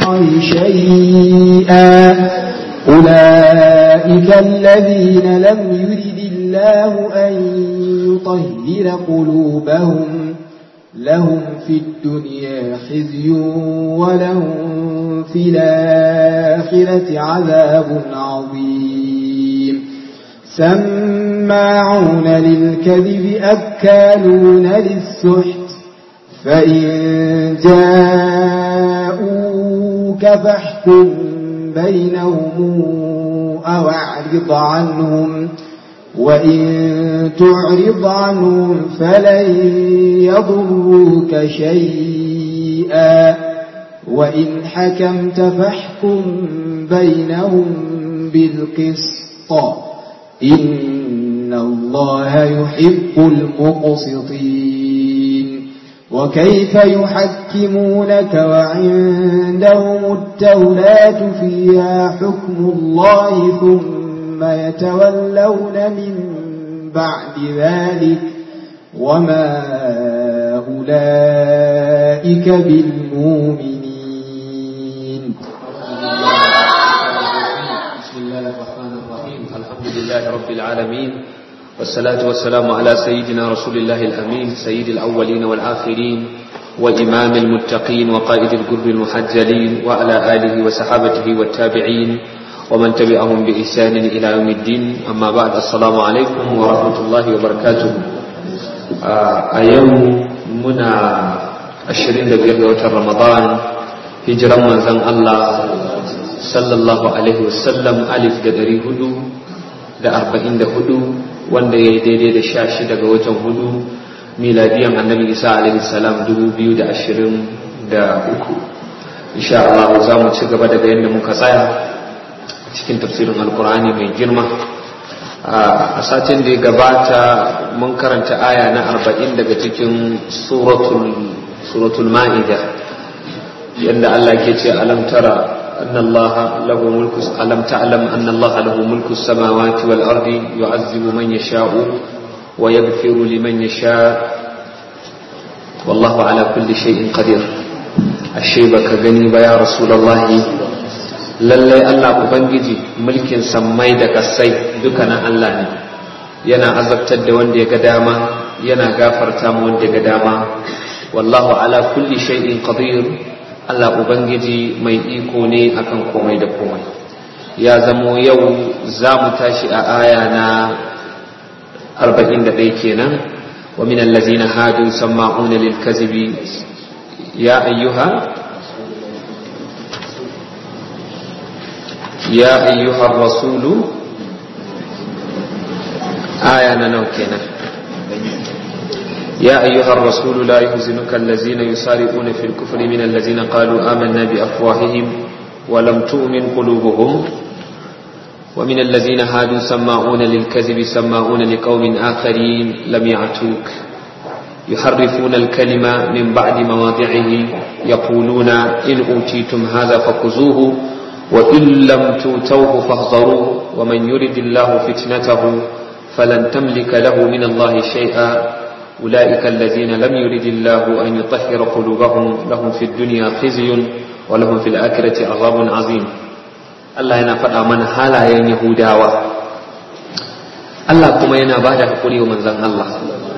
الله شيئا أولئك الذين لم يرد الله أن يطهر قلوبهم لهم في الدنيا خزي ولهم في الآخرة عذاب عظيم سماعون للكذب أكالون للسحت فإن جاءوك فاحكم بينهم أو أعرض عنهم وإن تعرض عنهم فلن يضروك شيئا وإن حكمت فاحكم بينهم بالقسط إن الله يحب المقسطين وكيف يحكمونك وعندهم التولاة فيها حكم الله ثم يتولون من بعد ذلك وما أولئك بالمؤمنين بسم الله الرحمن الرحيم الحمد لله رب العالمين والصلاة والسلام على سيدنا رسول الله الأمين سيد الأولين والآخرين وإمام المتقين وقائد الجر المحجلين وعلى آله وصحابته والتابعين ومن تبعهم بإحسان إلى يوم الدين أما بعد السلام عليكم ورحمة الله وبركاته أيام منا الشرين دقيقة رمضان هجرا من زن الله sallallahu alaihi wasallam alif da dari hudu da arba'in da hudu wanda ya yi daidai da sha shida ga watan hudu miladiyan annabi isa alaihi salam dubu biyu da ashirin da uku insha Allah za mu ci gaba daga yadda muka tsaya cikin tafsirin alkur'ani mai girma a satin da ya gabata mun karanta aya na arba'in daga cikin suratul ma'ida yadda Allah ke ce alam tara أن الله له ملك ألم تعلم أن الله له ملك السماوات والأرض يعذب من يشاء ويغفر لمن يشاء والله على كل شيء قدير الشيبة كغني يا رسول الله lallai Allah Ubangiji mulkin sammai da kasai dukkanin Allah ne yana azabtar da wanda ya ga dama yana gafarta mu wanda ya ga dama wallahu ala kulli shay'in qadir Allah Ubangiji mai iko ne akan komai da komai ya zamo yau za mu tashi a aya na 41 kenan wa min allazina hadu sama'una lil kazibi ya ayyuha ya ayyuha rasulu aya na nawa kenan يا أيها الرسول لا يحزنك الذين يسارعون في الكفر من الذين قالوا آمنا بأفواههم ولم تؤمن قلوبهم ومن الذين هادوا سماعون للكذب سماعون لقوم آخرين لم يعتوك يحرفون الكلمة من بعد مواضعه يقولون إن أوتيتم هذا فخذوه وإن لم توتوه فاحذروه ومن يرد الله فتنته فلن تملك له من الله شيئا أولئك الذين لم يرد الله أن يطهر قلوبهم لهم في الدنيا خزي ولهم في الآخرة عذاب عظيم Allah yana faɗa mana halayen Yahudawa Allah kuma yana ba da haƙuri wa manzan Allah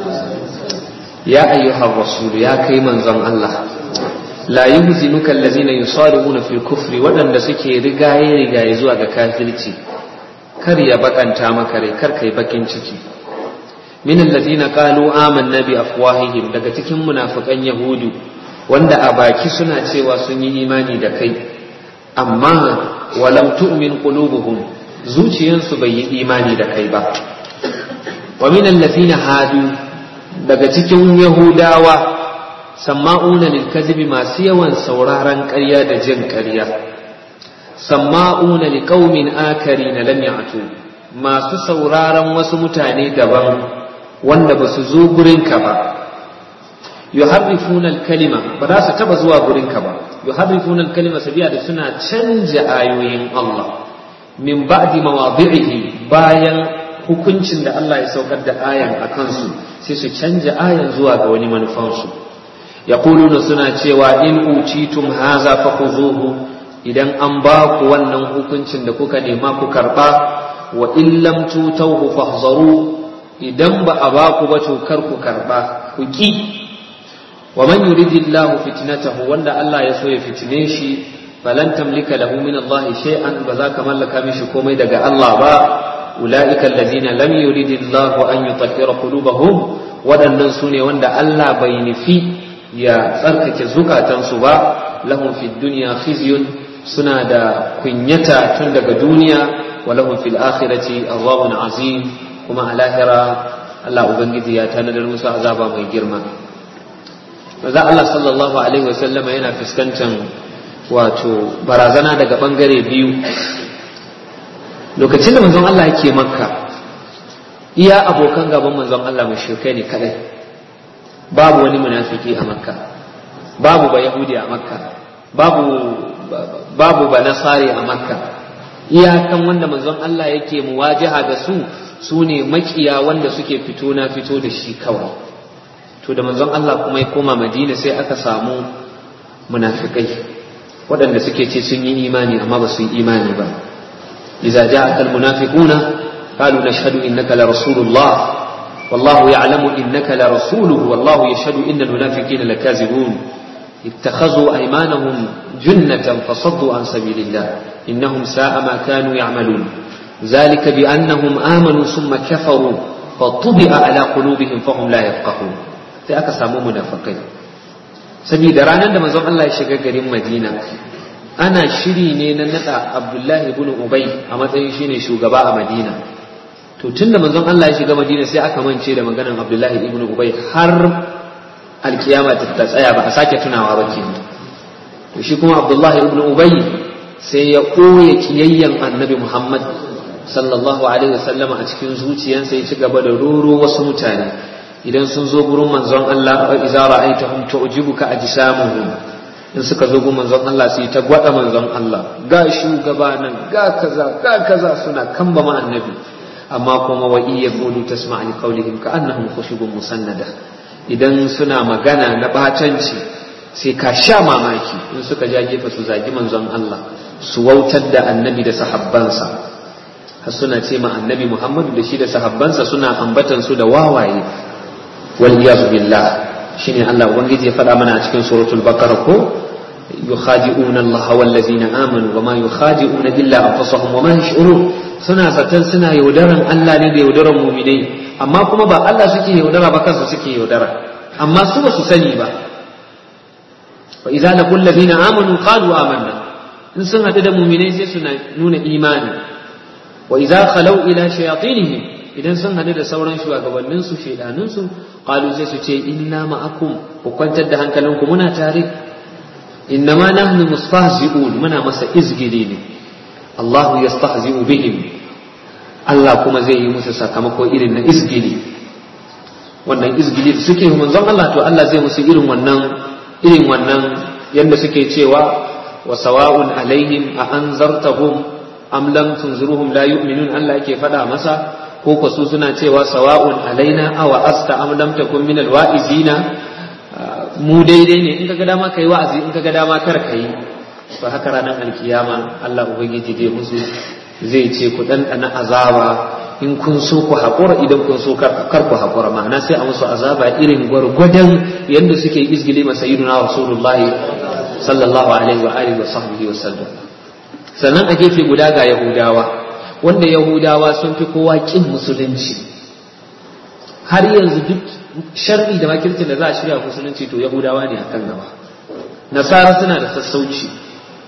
ya ayyuhar rasul ya kai manzan Allah la yuhzinuka allazina yusari'una fil kufri waɗanda suke rigaye rigaye zuwa ga kafirci kar ya bakanta maka rai kar kai bakin ciki min allazina qalu amanna bi afwahihim daga cikin munafikan yahudu wanda a baki suna cewa sun yi imani da kai amma walam tu'min qulubuhum zuciyansu bai yi imani da kai ba wa min allazina hadu daga cikin yahudawa samma'una lil kadhibi masu yawan sauraron ƙarya da jin ƙarya samma'una liqaumin akarina lam ya'tu masu sauraron wasu mutane daban wanda ba su zo gurinka ba yuharrifuna al-kalima ba za su taba zuwa gurinka ba yuharrifuna al-kalima sabiya da suna canja ayoyin Allah min ba'di mawadhi'ihi bayan hukuncin da Allah ya saukar da ayan a kansu sai su canja ayan zuwa ga wani manufansu yaquluna suna cewa in utitum haza fakhuzuhu idan an ba ku wannan hukuncin da kuka nema ku karba wa in lam tutawhu fahzaru idan ba a ba ku ba to kar ku karba ku ki wa man yuridillahu fitnatahu wanda Allah ya so ya fitine shi falan tamlika lahu min Allah shay'an ba za ka mallaka mishi komai daga Allah ba ulaika allazina lam yuridillahu an yutahhira qulubahum waɗannan su ne wanda Allah bai nufi ya tsarkake zukatansu ba lahum fid dunya khizyun suna da kunyata tun daga duniya wa lahum fil akhirati azabun azim kuma a lahira Allah ubangiji ya tanadar musu azaba mai girma maza Allah sallallahu alaihi wasallam yana fuskantar wato barazana daga bangare biyu lokacin da manzon Allah yake makka iya abokan gaban manzon Allah mushrikai ne kadai babu wani munafiki a makka babu ba yahudi a makka babu babu ba nasari a makka iyakan wanda manzon Allah yake muwajaha da su su ne makiya wanda suke fito na fito da shi kawai to da manzon Allah kuma ya koma madina sai aka samu munafikai waɗanda suke ce sun yi imani amma ba su yi imani ba idza ja'aka almunafiquna qalu nashhadu innaka la rasulullah wallahu ya'lamu innaka la rasuluhu wallahu yashhadu innal munafiqina lakazibun اتخذوا أيمانهم جنة فصدوا عن سبيل الله إنهم ساء ما كانوا يعملون ذلك بأنهم آمنوا ثم كفروا فطبع على قلوبهم فهم لا يفقهون sai aka samu munafakai saboda ranar da manzon Allah ya shiga garin Madina ana shiri ne na nada Abdullahi ibn Ubay a matsayin shine shugaba a Madina to tunda manzon Allah ya shiga Madina sai aka mance da maganar Abdullahi ibn Ubay har alkiyama ta tsaya ba a sake tunawa ba kenan to shi kuma Abdullahi ibn Ubay sai ya koye kiyayyen Annabi Muhammad sallallahu alaihi wasallama a cikin zuciyarsa ya ci gaba da roro wasu mutane idan sun zo gurin manzon Allah wa idza ra'aytahum tu'jibuka ajsamuhum in suka zo gurin manzon Allah sai ta gwada manzon Allah ga shugaba nan ga kaza ga kaza suna kamba ma annabi amma kuma wa iya qulu tasma' li qawlihim ka annahum khushubun musannada idan suna magana na batanci sai ka sha mamaki in suka ja gefe su zagi manzon Allah su wautar da annabi da sahabbansa har suna ce ma annabi Muhammadu da shi da sahabbansa suna ambatan su da wawaye wal iyazu billah shine Allah ubangiji ya faɗa mana a cikin suratul baqara ko yukhadi'una Allah wal ladzina amanu wama yukhadi'una illa anfusahum wama yash'urun suna zaton suna yaudaran Allah ne da yaudaran mu'minai amma kuma ba Allah suke yaudara ba kansu suke yaudara amma su ba su sani ba fa idza laqul ladina amanu qalu amanna in sun hadu da mu'minai sai su nuna imani wa idza khalau ila shayatinihim idan sun hadu da sauran shugabannin su shedanin su qalu sai su ce inna ma'akum ku kwantar da hankalinku muna tare innama nahnu mustahzi'un muna masa izgili ne Allahu yastahzi'u bihim Allah kuma zai yi musu sakamako irin na izgili wannan izgili da suke manzon Allah to Allah zai musu irin wannan irin wannan yanda suke cewa wa sawa'un alaihim a anzartahum am lam tunziruhum la yu'minun Allah yake faɗa masa ko ko su suna cewa sawa'un alaina aw asta am lam takun min alwa'izina mu daidai ne in kaga dama kai wa'azi in kaga dama kar kai ba haka ranar alkiyama Allah ubangiji zai musu zai ce ku ɗanɗana azaba in kun so ku haƙura idan kun so kar ku haƙura ma'ana sai a musu azaba irin gwargwadon yadda suke izgili masa yiduna rasulullahi sallallahu alaihi wa alihi wa sahbihi wa sallam sannan a gefe guda ga yahudawa wanda yahudawa sun fi kowa kin musulunci har yanzu duk sharri da makircin da za a shirya musulunci to yahudawa ne akan gaba nasara suna da sassauci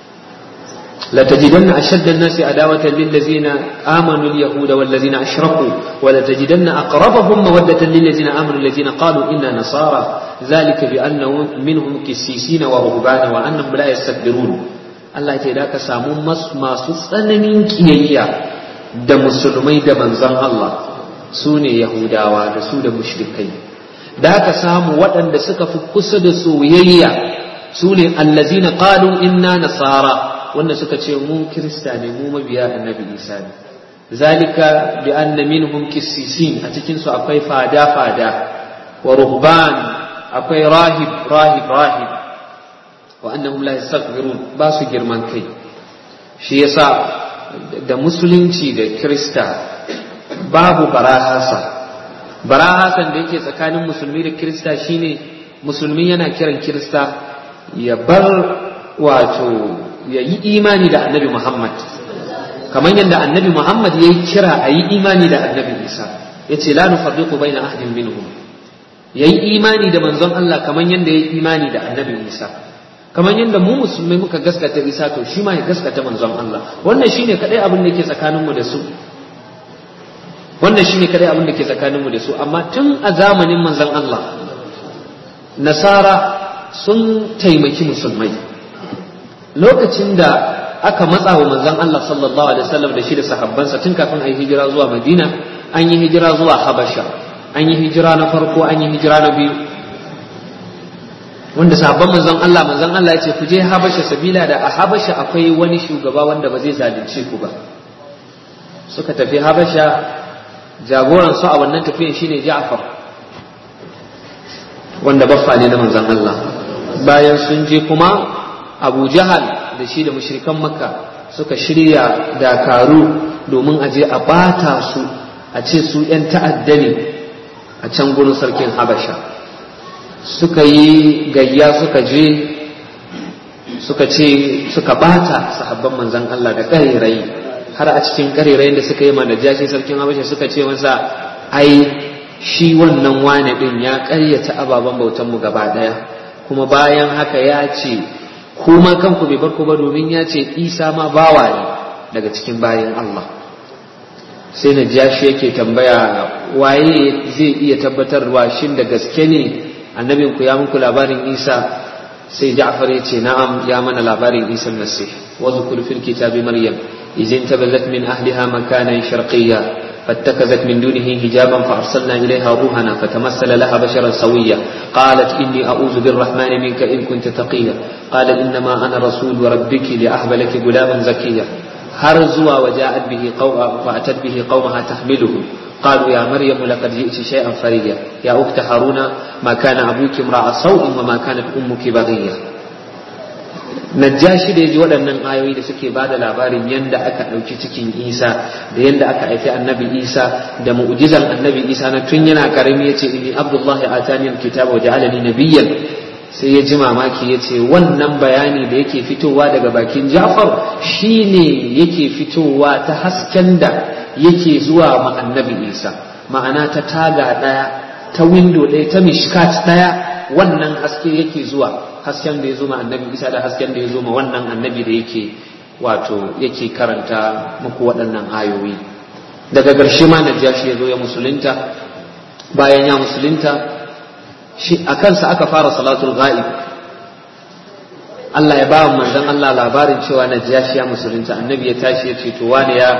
لتجدن أشد الناس عداوة للذين آمنوا اليهود والذين أشركوا ولتجدن أقربهم مودة للذين آمنوا الذين قالوا إنا نصارى ذلك بأنه منهم كسيسين ورهبان وأنهم لا يستكبرون الله يتداك سامو masu tsananin kiyayya da musulmai da manzon Allah su ne Yahudawa da su da mushrikai da aka samu waɗanda suka fi kusa da soyayya su ne allazina qalu inna nasara wanda suka ce mu kirista ne mu mabiya annabi isa ne zalika bi anna minhum kissisin a cikin su akwai fada fada wa ruhban akwai rahib rahib rahib wa annahum la yastaghfirun ba su girman kai shi yasa da musulunci da krista babu barahasa barahasan da yake tsakanin musulmi da krista shine musulmi yana kiran krista ya bar wato ya yi imani da annabi muhammad kamar yadda annabi muhammad ya yi kira a yi imani da annabi isa ya ce la nufarriqu baina ahadin minhum ya yi imani da manzon allah kamar yadda ya yi imani da annabi isa kamar yadda mu musulmai muka gaskata isa to shi ma ya gaskata manzon allah wannan shine kadai abin da ke tsakaninmu da su wannan shine kadai abin da ke tsakaninmu da su amma tun a zamanin manzon Allah nasara sun taimaki musulmai lokacin da aka matsa wa manzon Allah sallallahu alaihi wasallam da shi da sahabbansa tun kafin a yi hijira zuwa Madina an yi hijira zuwa Habasha an yi hijira na farko an yi hijira na biyu wanda sahabban manzon Allah manzon Allah ya ce ku je Habasha sabila da a Habasha akwai wani shugaba wanda ba zai zalunce ku ba suka tafi Habasha jagoran su a wannan tafiyan shine Ja'far wanda baffa ne na manzon Allah bayan sun je kuma Abu Jahal da shi da mushrikan Makka suka shirya dakaru domin a je a bata su a ce su ‘yan ta'adda ne a can gurin sarkin Habasha suka yi gayya suka je suka ce suka bata sahabban manzon Allah da ƙarirai har a cikin ƙarirayin da suka yi ma najashi sarkin habasha suka ce masa ai shi wannan wane din ya ƙaryata ababen bautan mu gaba ɗaya kuma bayan haka ya ce kuma kanku bai bar ku ba domin ya ce isa ma bawa ne daga cikin bayan Allah sai najashi yake tambaya waye zai iya tabbatarwa shin da gaske ne annabin ku ya muku labarin isa sai ja'far ya ce na'am ya mana labarin isa nasih wa zkur fil kitabi maryam إذ انتبذت من أهلها مكانا شرقيا فاتخذت من دونه حجابا فأرسلنا إليها روحنا فتمثل لها بشرا سويا قالت إني أعوذ بالرحمن منك إن كنت تقيا قال إنما أنا رسول ربك لأهب لك غلاما زكيا هرزوا وجاءت به قوم فأتت به قومها تحمله قالوا يا مريم لقد جئت شيئا فريا يا أخت هارون ما كان أبوك امرأ سوء وما كانت أمك بغيا Najashi da ya ji waɗannan ayoyi da suke ba da labarin yadda aka ɗauki cikin Isa da yadda aka haifi annabi Isa da mu'jizan annabi Isa na tun yana karami ya ce inni Abdullahi atani alkitaba wa ja'alani nabiyyan sai ya ji mamaki ya ce wannan bayani da yake fitowa daga bakin Ja'far shine yake fitowa ta hasken da yake zuwa ma annabi Isa ma'ana ta taga ɗaya ta windo ɗaya ta mishkat ɗaya wannan haske yake zuwa hasken da ya zo ma annabi isa da hasken da ya zo ma wannan annabi da yake wato yake karanta muku waɗannan ayoyi daga ƙarshe ma najashi ya zo ya musulunta bayan ya musulunta shi a kansa aka fara salatul ghaib Allah ya ba wa manzon Allah labarin cewa najashi ya musulunta annabi ya tashi ya ce to wani ya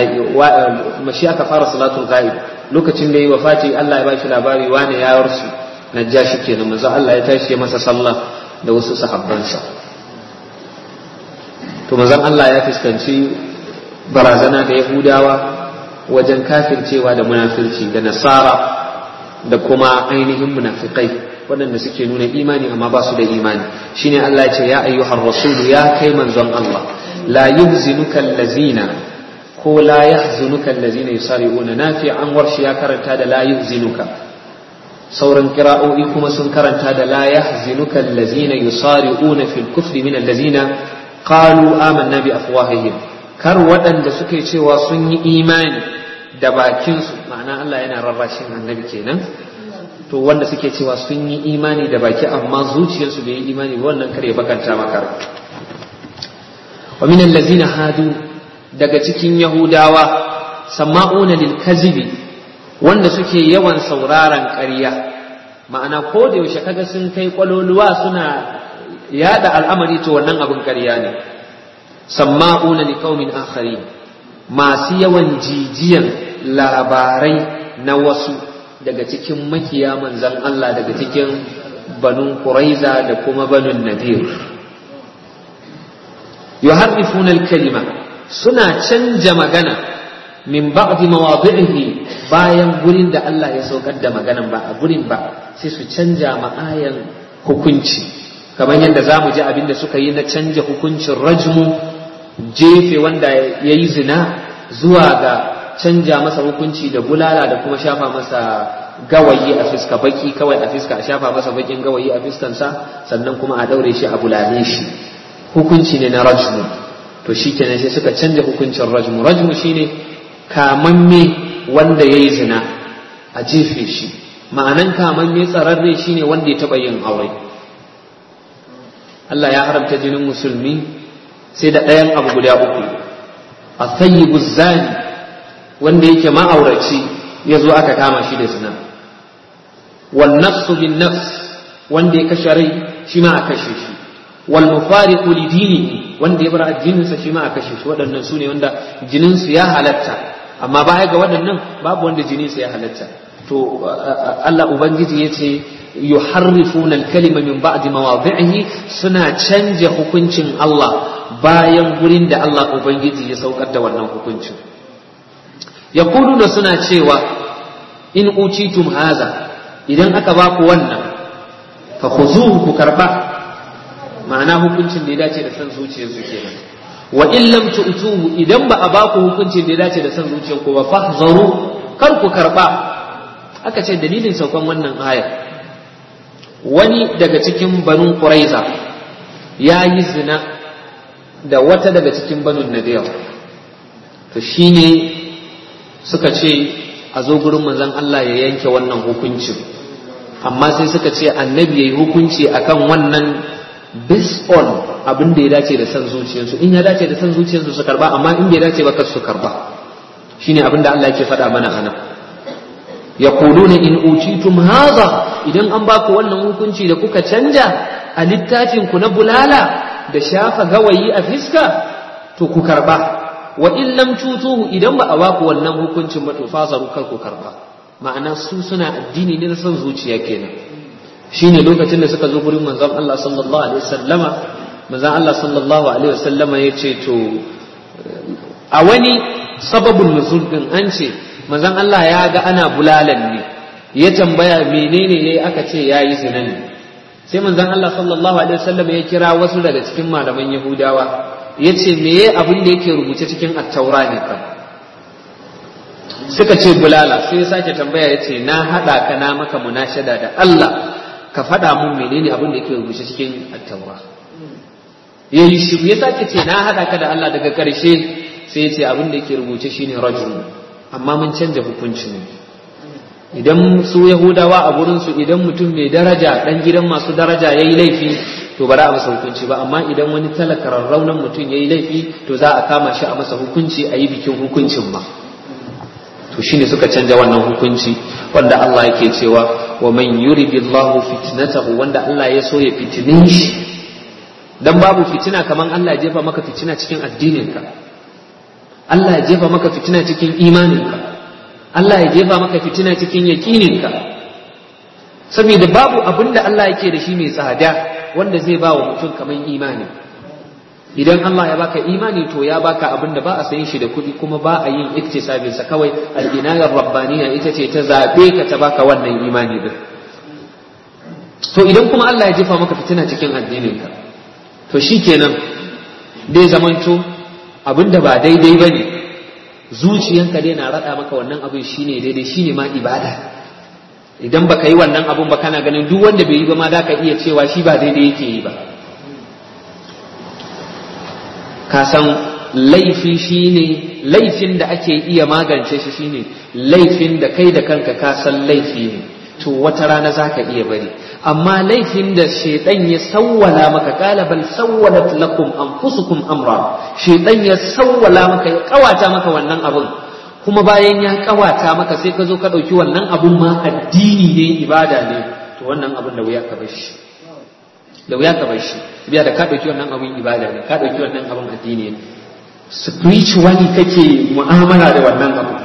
shi aka fara salatul ghaib lokacin da yi wafati Allah ya ba shi labari wani ya warsu najashi kenan manzo Allah ya tashi ya masa sallah da wasu sahabbansa to manzon Allah ya fuskanci barazana da Yahudawa wajen kafircewa da munafirci da nasara da kuma ainihin munafikai waɗanda suke nuna imani amma ba su da imani shine Allah ya ce ya ayyuhar rasulu ya kai manzon Allah la yuhzinuka allazina ko la yahzunuka allazina yusari'una nafi an warshi ya karanta da la yuhzinuka sauran kira'o'i kuma sun karanta da la yahzinuka allazina yusari'una fil kufri min allazina qalu amanna bi afwahihim kar waɗanda suke cewa sun yi imani da bakinsu ma'ana Allah yana rarrashin annabi kenan to wanda suke cewa sun yi imani da baki amma zuciyarsu bai yi imani ba wannan kare bakanta maka wa min allazina hadu daga cikin yahudawa sama'una lil kazibi wanda suke yawan sauraron ƙarya ma'ana ko da yaushe kaga sun kai kwaloluwa suna yada al'amari to wannan abin ƙarya ne samma'una li qaumin akharin masu yawan jijiyan labarai na wasu daga cikin makiya manzan Allah daga cikin banu Quraiza da kuma banu Nadir yuharrifuna al-kalima suna canja magana min ba'di mawadhi'ihi bayan gurin da Allah ya saukar da maganan ba a gurin ba sai su canja ma ayan hukunci kamar yadda za mu ji abin da suka yi na canja hukuncin rajmu jefe wanda ya yi zina zuwa ga canja masa hukunci da bulala da kuma shafa masa gawayi a fiska baki kawai a fiska a shafa masa bakin gawayi a fiskansa sannan kuma a daure shi a bulale shi hukunci ne na rajmu to shi kenan sai suka canja hukuncin rajmu rajmu shine kamamme wanda ya yi zina a jefe shi ma'anan kamamme tsararre shine wanda ya taɓa yin aure Allah ya haramta jinin musulmi sai da ɗayan abu guda uku a thayyibu zani wanda yake ma'auraci ya zo aka kama shi da zina wal nafsu bin nafs wanda ya kashe rai shi ma a kashe shi wal mufariqu li dinihi wanda ya bar addininsa shi ma a kashe shi waɗannan su ne wanda jininsu ya halatta amma baya ga waɗannan babu wanda jininsa ya halatta to Allah ubangiji ya ce yuharrifuna al-kalima min ba'di mawadhi'ihi suna canja hukuncin Allah bayan gurin da Allah ubangiji ya saukar da wannan hukuncin yaquluna suna cewa in utitum haza idan aka ba ku wannan fa khuzuhu ku karba ma'ana hukuncin da ya dace da san zuciyarsu kenan wa in lam tu'tuhu idan ba a ba ku hukuncin da ya dace da san zuciyarku ba fahzaru kar ku karba aka ce dalilin saukan wannan ayar wani daga cikin banu quraiza ya yi zina da wata daga cikin banu nadir to shine suka ce a zo gurin manzon Allah ya yanke wannan hukuncin amma sai suka ce annabi yayi hukunci akan wannan based on abin da ya dace da san zuciyarsu in ya dace da san zuciyarsu su karba amma in bai dace ba kar su karba shine abin da Allah yake faɗa mana anan yaquluna in utitum hadha idan an baku wannan hukunci da kuka canja a littafin ku na bulala da shafa gawayi a fiska to ku karba wa in lam tutuhu idan ba a baku wannan hukuncin ba to fasaru kar ku karba ma'ana su suna addini ne na son zuciya kenan shine lokacin da suka zo gurin manzon Allah sallallahu alaihi wasallama manzon Allah sallallahu alaihi wasallama yace to a wani sababun nuzul din an ce manzon Allah ya ga ana bulalan ne ya tambaya menene yayi aka ce yayi zina ne sai manzon Allah sallallahu alaihi wasallam ya kira wasu daga cikin malaman Yahudawa yace meye abin da yake rubuce cikin at-taura ne kan suka ce bulala sai ya sake tambaya yace na hada ka na maka munashada da Allah ka faɗa mun menene abin da yake rubuce cikin at-taura yayi shiru ya sake ce na hada ka da Allah daga ƙarshe sai ya ce abin da yake rubuce shine rajul amma mun canja hukunci ne idan su yahudawa a gurinsu idan mutum mai daraja dan gidan masu daraja ya yi laifi to ba za a masa hukunci ba amma idan wani talaka raunan mutum ya yi laifi to za a kama shi a masa hukunci a yi bikin hukuncin ma to shine suka canja wannan hukunci wanda Allah yake cewa wa man yuridillahu fitnatahu wanda Allah ya so ya fitine shi dan babu fitina kaman Allah ya jefa maka fitina cikin addininka Allah ya jefa maka fitina cikin imaninka Allah ya jefa maka fitina cikin yakininka saboda babu abin da Allah yake da shi mai tsada wanda zai ba wa mutum kamar imani idan Allah ya baka imani to ya baka abin da ba a sayin shi da kuɗi kuma ba a yin iktisabin sa kawai al-inayar rabbaniya ita ce ta zabe ka ta baka wannan imani din to idan kuma Allah ya jefa maka fitina cikin addininka to shikenan dai zamanto abin da ba daidai bane zuciyanka dai na raɗa maka wannan abin shine daidai shine ma ibada idan baka yi wannan abun ba kana ganin duk wanda bai yi ba ma za ka iya cewa shi ba daidai yake yi ba ka san laifi shine laifin da ake iya magance shi shine laifin da kai da kanka ka san laifi ne to wata rana za ka iya bari amma laifin da shaidan ya sawwala maka kala bal sawwalat lakum anfusukum amra shaidan ya sawwala maka ya kawata maka wannan abun kuma bayan ya kawata maka sai ka zo ka dauki wannan abun ma addini ne ibada ne to wannan abun da wuya ka bar shi da wuya ka bar shi biya da ka dauki wannan abun ibada ne ka dauki wannan abun addini ne spiritually kake mu'amala da wannan abu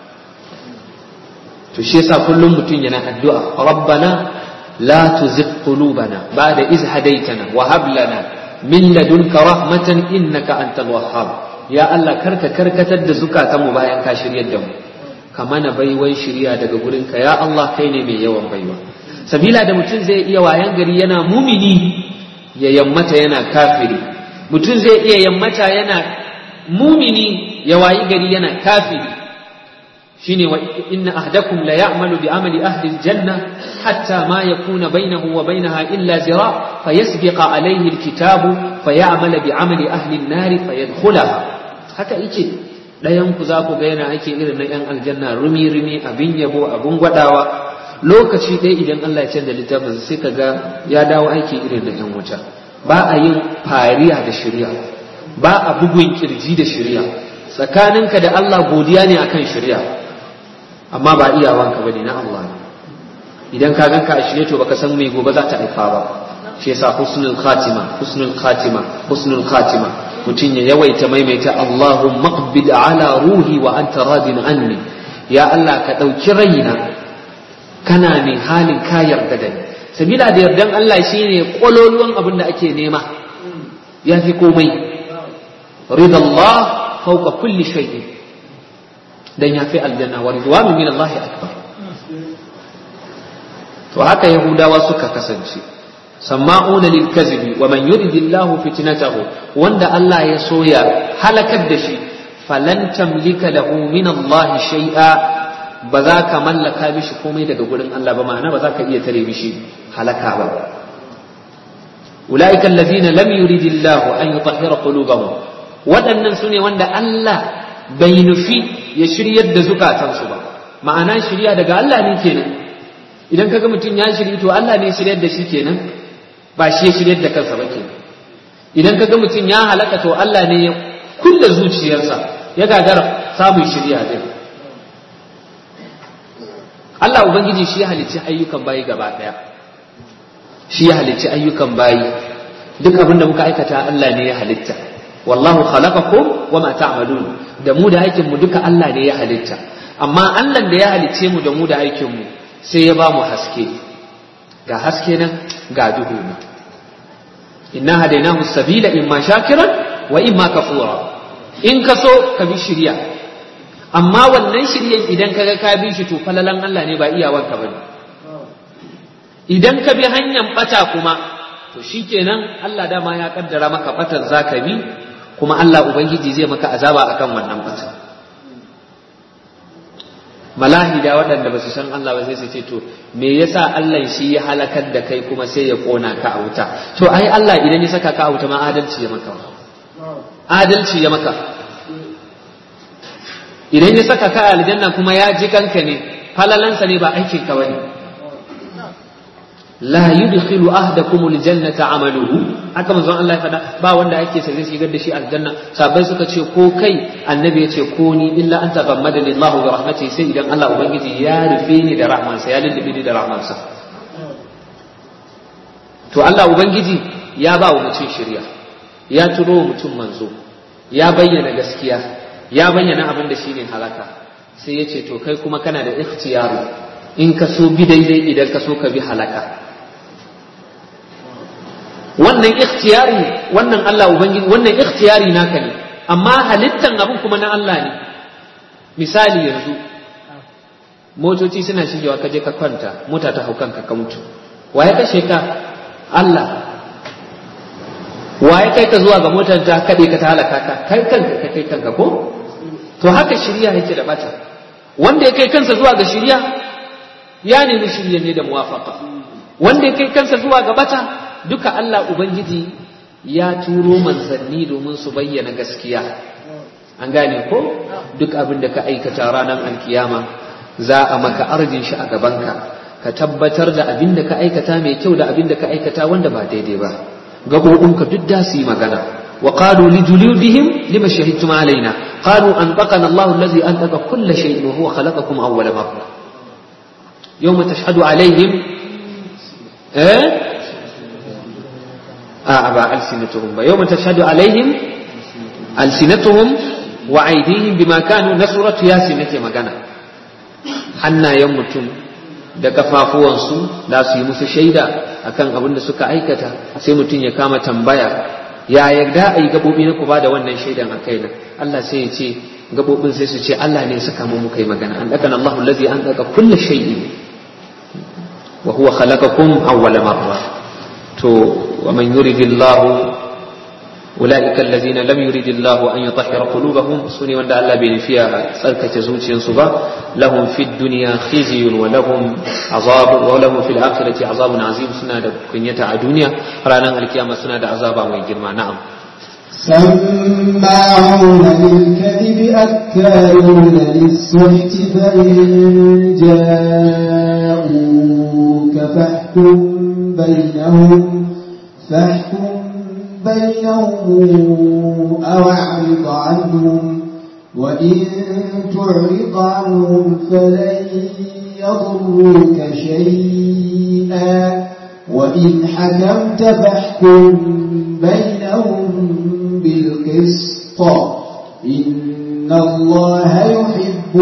to shi yasa kullum mutum yana addu'a rabbana la tuzigh qulubana ba'da iz hadaytana wa hab lana min ladunka rahmatan innaka antal wahhab ya Allah karka karkatar da zukatanmu bayan ka shiryar da mu ka mana baiwan shirya daga gurinka ya Allah kai ne mai yawan baiwa sabila da mutum zai iya wayan gari yana mumini ya yammata yana kafiri mutum zai iya yammata yana mumini ya wayi gari yana kafiri shine wa inna ahdakum la ya'malu bi amali ahli aljanna hatta ma yakuna bainahu wa bainaha illa zira fayasbiqa alayhi alkitabu fay'amala bi amali ahli an-nar fayadkhulaha haka yake dayan ku za ku ga yana ake irin na yan aljanna rumi rumi abin yabo abin gwadawa lokaci ɗaya idan Allah ya canza littafin sai ka ga ya dawo aiki irin na yan wuta ba a yin fariya da shari'a ba a bugun kirji da shari'a tsakaninka da Allah godiya ne akan shari'a amma ba iyawanka bane na Allah ne idan ka ganka a shirye to baka san mai gobe za ta haifa ba shi yasa husnul khatima husnul khatima husnul khatima mutum ya yawaita maimaita Allahumma qbid ala ruhi wa anta radin anni ya Allah ka dauki raina kana ne halin ka yarda da ni sabila da yardan Allah shine kololuwan abin da ake nema ya fi komai ridallah fawqa kulli shay'in dan ya fi aljanna wa ridwanu min Allah akbar to haka yahudawa suka kasance sama'una lil kazibi wa man yuridillahu fitnatahu wanda Allah ya soya halakar da shi falan tamlika lahu min Allah shay'a ba za ka mallaka mishi komai daga gurin Allah ba ma'ana ba za ka iya tare mishi halaka ba ulaika alladhina lam yuridillahu an yutahhira qulubahum waɗannan sune wanda Allah bai nufi ya shiryar da zukatansu ba ma'ana shirya daga Allah ne kenan idan kaga mutum ya shirya to Allah ne shiryar da shi kenan ba shi ya shiryar da kansa ba kenan idan kaga mutum ya halaka to Allah ne ya kulle zuciyarsa ya gagara samun shirya din Allah ubangiji shi ya halicci ayyukan bayi gaba daya shi ya halicci ayyukan bayi duk abin da muka aikata Allah ne ya halitta wallahu khalaqakum wama ta'malun da mu da aikin mu duka Allah ne ya halitta amma Allah da ya halicce mu da mu da aikin mu sai ya ba mu haske ga haske nan ga duhu ne inna hadainahu sabila imma shakiran wa imma kafura in ka so ka bi shirya amma wannan shiryan idan ka ga ka bi shi to falalan Allah ne ba iyawanka bane idan ka bi hanyar bata kuma to shikenan Allah dama ya kaddara maka batan zaka bi kuma Allah ubangiji zai maka azaba akan wannan batan malahida waɗanda ba su san Allah ba sai su ce to me yasa Allah shi ya halakar da kai kuma sai ya kona ka a wuta to ai Allah idan ya saka ka a wuta ma adalci ya maka adalci ya maka idan ya saka ka a aljanna kuma ya ji kanka ne falalansa ne ba aikin ka bane la yudkhilu ahdakum aljannata amaluhu haka manzon Allah ya faɗa ba wanda ake sai zai shigar da shi aljanna sabai suka ce ko kai annabi ya ce ko ni illa an taghammadani Allahu bi rahmatihi sai idan Allah ubangiji ya rufe ni da rahmansa ya lullube ni da rahmansa to Allah ubangiji ya ba wa mutum shirya ya turo wa mutum manzo ya bayyana gaskiya ya bayyana abin da shine halaka sai ya ce to kai kuma kana da ikhtiyari in ka so bi daidai idan ka so ka bi halaka wannan ikhtiyari wannan Allah ubangiji wannan ikhtiyari naka ne amma halittan abin kuma na Allah ne misali yanzu motoci suna shigewa ka je ka kwanta mota ta hau kanka ka mutu waye kashe ka Allah waye kai ka zuwa ga motar ta kade ka ta halaka ka kai kanka ka kai kanka ko to haka shirya yake da bata wanda ya kai kansa zuwa ga shirya ya nemi shirya ne da muwafaka wanda ya kai kansa zuwa ga bata duka Allah Ubangiji ya turo manzanni domin su bayyana gaskiya an gane ko duk abin da ka aikata ranar alkiyama za a maka arjin shi a gabanka ka tabbatar da abin da ka aikata mai kyau da abin da ka aikata wanda ba daidai ba gaɓoɓinka duk da su yi magana wa qalu li juludihim lima shahidtum alaina qalu anfaqana Allah allazi anfaqa kull shay'in wa huwa khalaqakum awwala marra yawma tashhadu alaihim eh أعبى ألسنتهم يوم تشهد عليهم ألسنتهم وأيديهم بما كانوا نصرت يا سنتي مغانا حنا يمتم da kafafuwansu za su yi musu shaida akan abin da suka aikata sai mutum ya kama tambaya ya yarda a yi gaɓoɓi na ku ba da wannan shaidan a kaina Allah sai ya ce gaɓoɓin sai su ce Allah ne suka mu muka yi magana an ɗaga Allah allazi an ɗaga kulle shay'in wa huwa khalaqakum awwala marra to wa man yuridillahu أولئك الذين لم يرد الله أن يطهر قلوبهم سني وند الله بين فيها سركة زوجين صبا لهم في الدنيا خزي ولهم عذاب ولهم في الآخرة عذاب عظيم سنة كنية الدنيا رانا القيامة سنة عذاب ويجرما نعم سماعون للكذب أكالون للسحت فإن جاءوك فاحكم بينهم فاحكم بينهم أو أعرض عنهم وإن تعرض عنهم فلن يضروك شيئا وإن حكمت فاحكم بينهم بالقسط إن الله يحب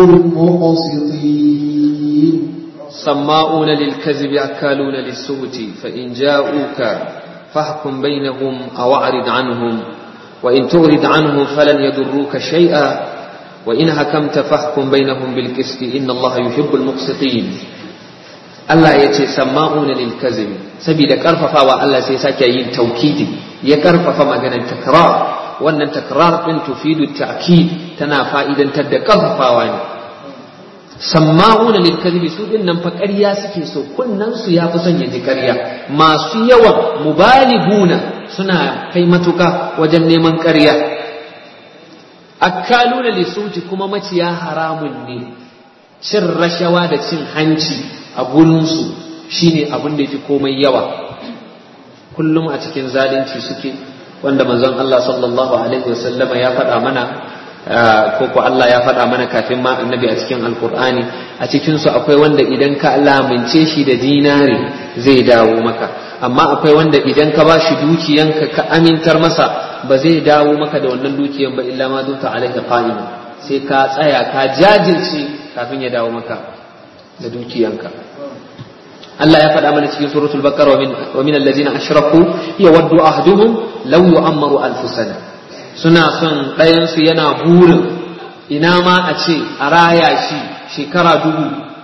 المقسطين سماؤون للكذب أكالون للسهت فإن جاءوك فاحكم بينهم أو أعرض عنهم وإن تغرد عنهم فلن يضروك شيئا وإن حكمت فاحكم بينهم بالقسط إن الله يحب المقسطين Allah ya ce sama'una lil kazimi saboda karfafawa Allah sai sake yin taukidi ya karfafa maganar takrar wannan takrar din tufidu ta'kid tana fa'idantar da karfafawa ne samma'una lil kadhibi su din nan fa ƙarya suke so kunnan su yafi son ya ji ƙarya masu yawan mubaliguna suna kai matuka wajen neman ƙarya akkaluna lisuti kuma maciya haramun ne cin rashawa da cin hanci a gurinsu shine abin da yafi komai yawa kullum a cikin zalunci suke wanda manzon Allah sallallahu alaihi wasallama ya faɗa mana ko ko Allah ya faɗa mana kafin ma annabi a cikin alkur'ani a cikin su akwai wanda idan ka lamince shi da dinari zai dawo maka amma akwai wanda idan ka ba shi dukiyanka ka amintar masa ba zai dawo maka da wannan dukiyan ba illa ma duta alaika qa'ima sai ka tsaya ka jajirce kafin ya dawo maka da dukiyanka Allah ya faɗa mana cikin suratul baqara wa min allazina ashraku yawaddu ahduhum law yu'ammaru alf sana suna son ɗayansu yana burin ina ma a ce a raya shi shekara dubu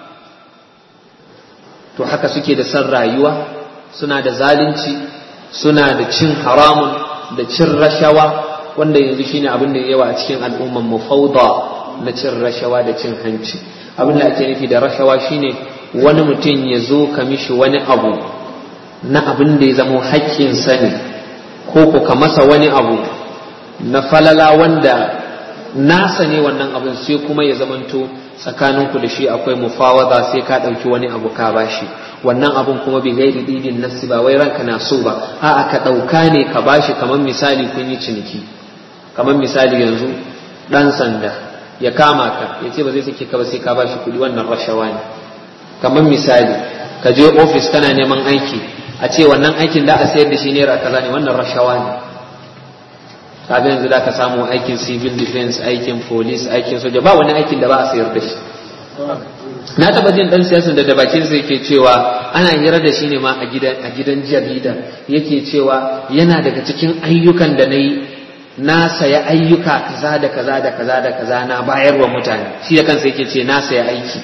to haka suke da son rayuwa suna da zalunci suna da cin haramun da cin rashawa wanda yanzu shine abin da yawa a cikin al'umman mu fauda na cin rashawa da cin hanci abin da ake nufi da rashawa shine wani mutum ya zo ka mishi wani abu na abin da ya zamo haƙƙinsa ne ko ko ka masa wani abu na falala wanda nasa ne wannan abin sai kuma ya zamanto tsakaninku da shi akwai mufawada sai ka ɗauki wani abu ka bashi wannan abun kuma bai gairi didin nafsi ba wai ranka na so ba a'a ka ɗauka ne ka bashi kamar misali kun yi ciniki kamar misali yanzu ɗan sanda ya kama ka ya ce ba zai sake ka ba sai ka bashi kuɗi wannan rashawa ne kamar misali ka je ofis kana neman aiki a ce wannan aikin da a sayar da shi naira kaza ne wannan rashawa ne kaga yanzu da ka samu aikin civil defense aikin police aikin soja ba wani aikin da ba a sayar da shi na taba jin dan siyasan da bakin sa yake cewa ana hira da shi ne ma a gidan a gidan jarida yake cewa yana daga cikin ayyukan da nayi na saya ayyuka kaza da kaza da kaza da kaza na bayarwa mutane shi da kansa yake ce na saya aiki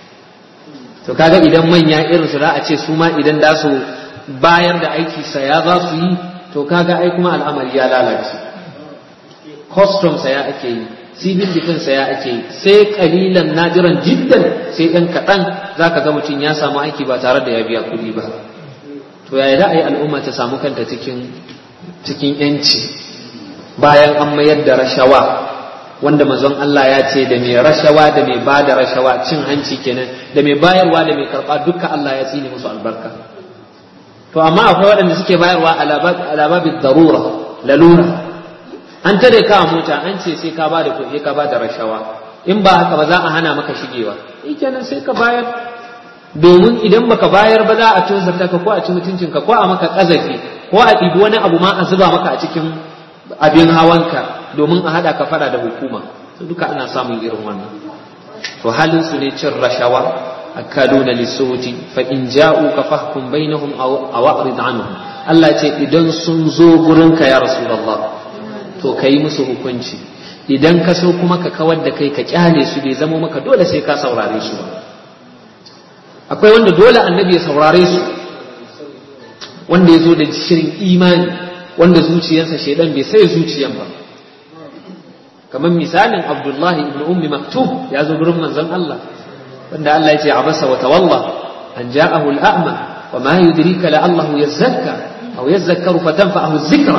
to kaga idan manya irin su za a ce su ma idan da su bayar da aiki saya za su yi to kaga ai kuma al'amari ya lalace custom saya ake yi civil defense saya ake yi sai kalilan najiran jiddan sai ɗan kaɗan za ka ga mutum ya samu aiki ba tare da ya biya kuɗi ba to yaya da a yi al'umma ta samu kanta cikin cikin yanci bayan an mayar da rashawa wanda manzon Allah ya ce da mai rashawa da mai ba da rashawa cin hanci kenan da mai bayarwa da mai karɓa duka Allah ya tsine musu albarka to amma akwai waɗanda suke bayarwa alababin darura lalura an tare ka mota an ce sai ka bada kuɗi ka bada rashawa in ba haka ba za a hana maka shigewa kenan sai ka bayar domin idan baka bayar ba za a tozarta ka ko a ci mutuncin ka ko a maka kazafi ko a ɗibi wani abu ma a zuba maka a cikin abin hawanka domin a haɗa ka fada da hukuma to duka ana samun irin wannan to halin su ne cin rashawa akaluna lisuti fa in ja'uka fahkum bainahum aw a'rid anhum Allah ce idan sun zo gurinka ya rasulullah to ka yi musu hukunci idan ka so kuma ka kawar da kai ka kyale su bai zama maka dole sai ka saurare su ba akwai wanda dole annabi ya saurare su wanda ya zo da shirin imani wanda zuciyarsa shaidan bai sai zuciyan ba kamar misalin abdullahi ibn ummi maktub ya zo gurin manzon Allah wanda Allah ya ce abasa wa tawalla an ja'ahu al-a'ma wa ma yudrika la'allahu yazakka aw yazakkaru fatanfa'ahu dhikra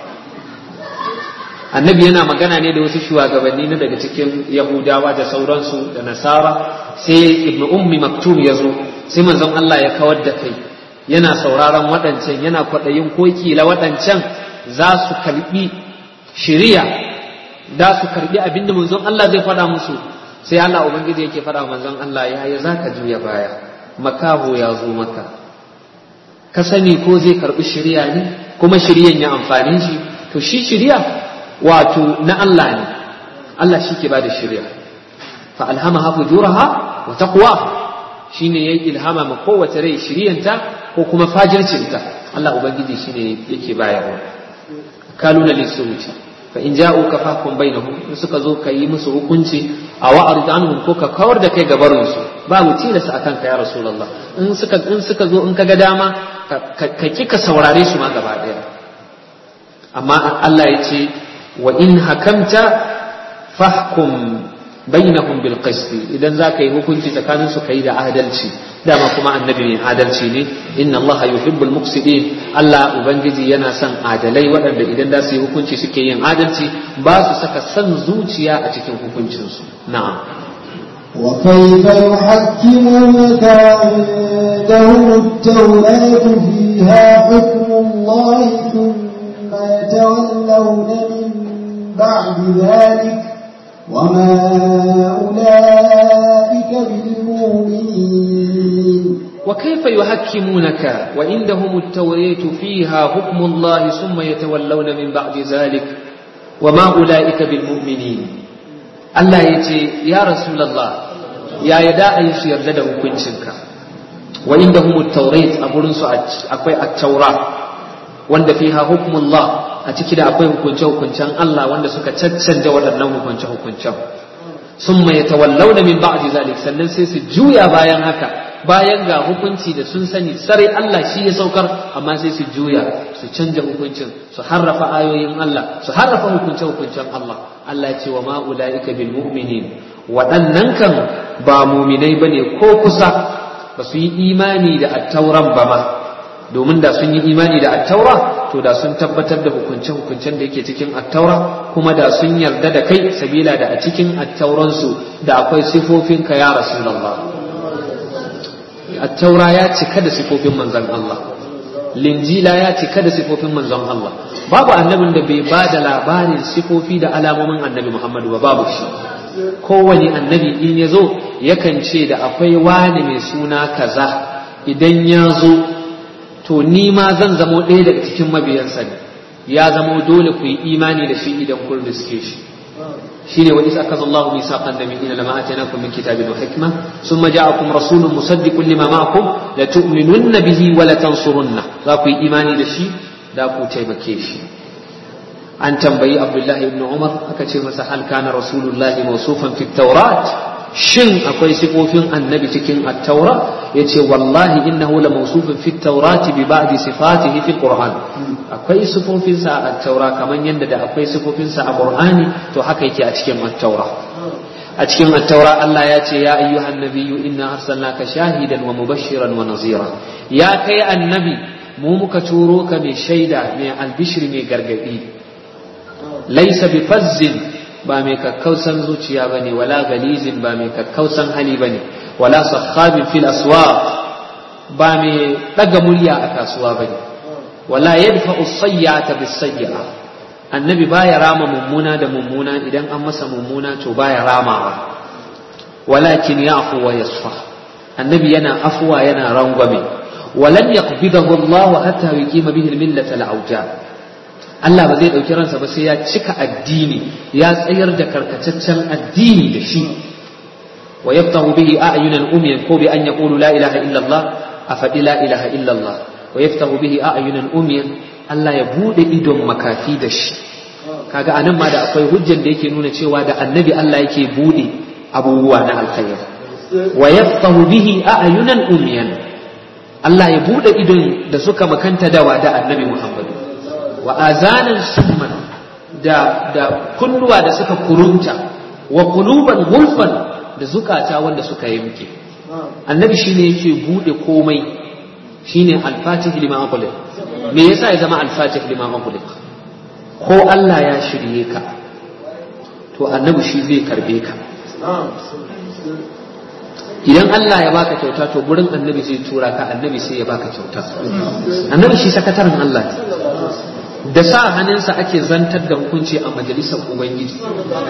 annabi yana magana ne da wasu shugabanni na daga cikin yahudawa da sauransu da nasara sai ibnu ummi maktum ya zo sai manzon Allah ya kawar da kai yana sauraron waɗancan yana kwaɗayin ko kila waɗancan za su karɓi shiriya da su karɓi abin da manzon Allah zai faɗa musu sai Allah ubangiji yake faɗa manzon Allah ya ya za ka juya baya makaho ya zo maka ka sani ko zai karɓi shiriya ne kuma shiriyan ya amfani shi to shi shiriya wato na Allah ne Allah shi ke ba da shirya fa alhamaha fujuraha wa taqwaha shine yayi ilhama ma kowace rai shiryanta ko kuma fajircinta Allah ubangiji shine yake bayarwa kaluna lisuruci fa in ja'uka fahkum bainahum in suka zo ka yi musu hukunci a wa'rid anhum ko ka kawar da kai gabarin su babu tilasta akan ka ya rasulullah in suka in suka zo in ka ga dama ka kika saurare su ma gaba daya amma Allah ya ce wa in hakamta fahkum bainahum bil qisti idan za ka yi hukunci tsakanin su kai da adalci dama kuma annabi mai adalci ne inna allaha yuhibbul muqsitin Allah ubangiji yana son adalai waɗanda idan za su yi hukunci suke yin adalci ba su saka son zuciya a cikin hukuncin su na'am وكيف يحكمونك عندهم التوراة فيها حكم الله ثم يتولون من بعد ذلك وما أولئك بالمؤمنين وكيف يحكمونك وعندهم التوراة فيها حكم الله ثم يتولون من بعد ذلك وما أولئك بالمؤمنين Allah ya ce, Ya Rasulallah, ya yi da a yi su yarda da hukuncinka, wa inda humu taurat a gurinsu akwai a taura, wanda fi ha hukumullah a ciki da akwai hukunce-hukuncen Allah wanda suka caccanja waɗannan hukunce-hukuncen. Sun mai tawallau da min ba'di zalik sannan sai su juya bayan haka bayan ga hukunci da sun sani sarai Allah shi ya saukar amma sai su juya su canja hukuncin su harrafa ayoyin Allah su harrafa hukunce-hukuncen Allah Allah ya ce wa ma ulaika bil mu'minin waɗannan kan ba muminai bane ko kusa ba su yi imani da attauran ba ma domin da sun yi imani da attaura to da sun tabbatar da hukunce-hukuncen da yake cikin attaura kuma da sun yarda da kai sabila da a cikin attauransu da akwai sifofinka ya rasulullah attaura ya cika da sifofin manzon Allah linjila ya cika da sifofin manzon Allah babu annabin da bai ba da labarin sifofi da alamomin annabi Muhammadu ba babu shi kowane annabi in ya zo yakan ce da akwai wani mai suna kaza idan ya zo to ni ma zan zamo ɗaya daga cikin mabiyansa ne ya zamo dole ku yi imani da shi idan kun riske shi shine wa isa akaza Allahu misaqan nabiyina lama atainakum min kitabin wa hikma thumma ja'akum rasulun musaddiqun lima ma'akum la tu'minunna bihi wa la tansurunna za ku yi imani da shi da ku taimake shi an tambayi Abdullahi ibn Umar aka ce masa hal kana rasulullahi mawsufan fi tawrat shin akwai sifofin annabi cikin at-taura yace wallahi innahu la mawsufun fi at-taurati bi ba'di sifatihi fi al-qur'an akwai sifofin sa a at-taura kaman yanda da akwai sifofin sa a qur'ani to haka yake a cikin at-taura a cikin at-taura Allah ya ce ya ayyuhan nabiyyu inna arsalnaka shahidan wa mubashiran wa nazira ya kai annabi mu muka turo ka mai shaida mai albishir mai gargadi laisa bi fazzin ba mai kakkausan zuciya ba ne wala galizin ba mai kakkausan hali ba ne wala sakhabin fil aswaq ba mai ɗaga murya a kasuwa ba ne wala yadfa usayyata bis sayyi'a annabi baya rama mummuna da mummuna idan an masa mummuna to baya ramawa walakin ya'fu wa yasfa annabi yana afuwa yana rangwame walan yaqbidahu Allah hatta yuqima bihi al-millata al-awja Allah ba zai ɗauki ransa ba sai ya cika addini ya tsayar da karkataccen addini da shi wa yaftahu bihi a'yunan umyan ko bi an yaqulu la ilaha illa Allah a faɗi la ilaha illa Allah wa yaftahu bihi a'yunan umyan Allah ya bude idon makafi da shi kaga anan ma da akwai hujjar da yake nuna cewa da annabi Allah yake bude abubuwa na alkhairi wa yaftahu bihi a'yunan umyan Allah ya bude idon da suka makanta dawa da annabi Muhammad wa azanan summan da da kunnuwa da suka kurunta wa quluban gulfan da zukata wanda suka yanke annabi shine yake bude komai shine al-fatih lima ughliq me yasa ya zama al-fatih lima ughliq ko Allah ya shirye ka to annabi shi zai karbe ka idan Allah ya baka kyauta to gurin annabi zai tura ka annabi sai ya baka kyauta annabi shi sakataren Allah ne da sa hannunsa ake zantar da hukunci a majalisar ubangiji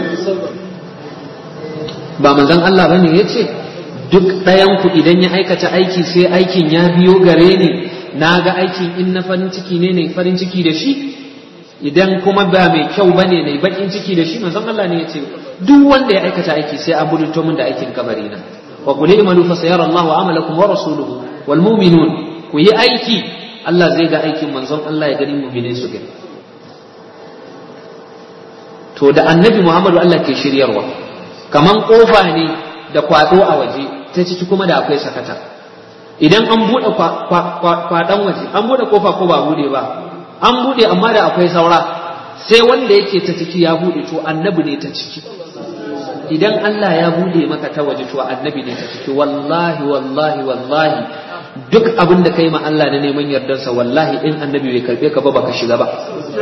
ba manzon Allah bane ya ce duk ɗayanku idan ya aikata aiki sai aikin ya biyo gare ni na ga aikin in na farin ciki ne ne farin ciki da shi idan kuma ba mai kyau bane ne bakin ciki da shi manzon Allah ne ya ce duk wanda ya aikata aiki sai an budurto min da aikin kabari na wa qul i'malu fa sayara Allahu amalakum wa rasuluhu wal mu'minun ku yi aiki Allah zai ga aikin manzon Allah ya gani mu'minin su gani to da annabi Muhammadu Allah ke shiryarwa kaman kofa ne da kwado a waje ta ciki kuma da akwai sakata idan an buɗe kwaɗan waje an buɗe kofa ko ba buɗe ba an buɗe amma da akwai saura sai wanda yake ta ciki ya buɗe to annabi ne ta ciki idan Allah ya buɗe maka ta waje to annabi ne ta ciki wallahi wallahi wallahi duk abin da kai ma Allah na neman yardarsa wallahi in annabi bai karbe ka ba baka shiga ba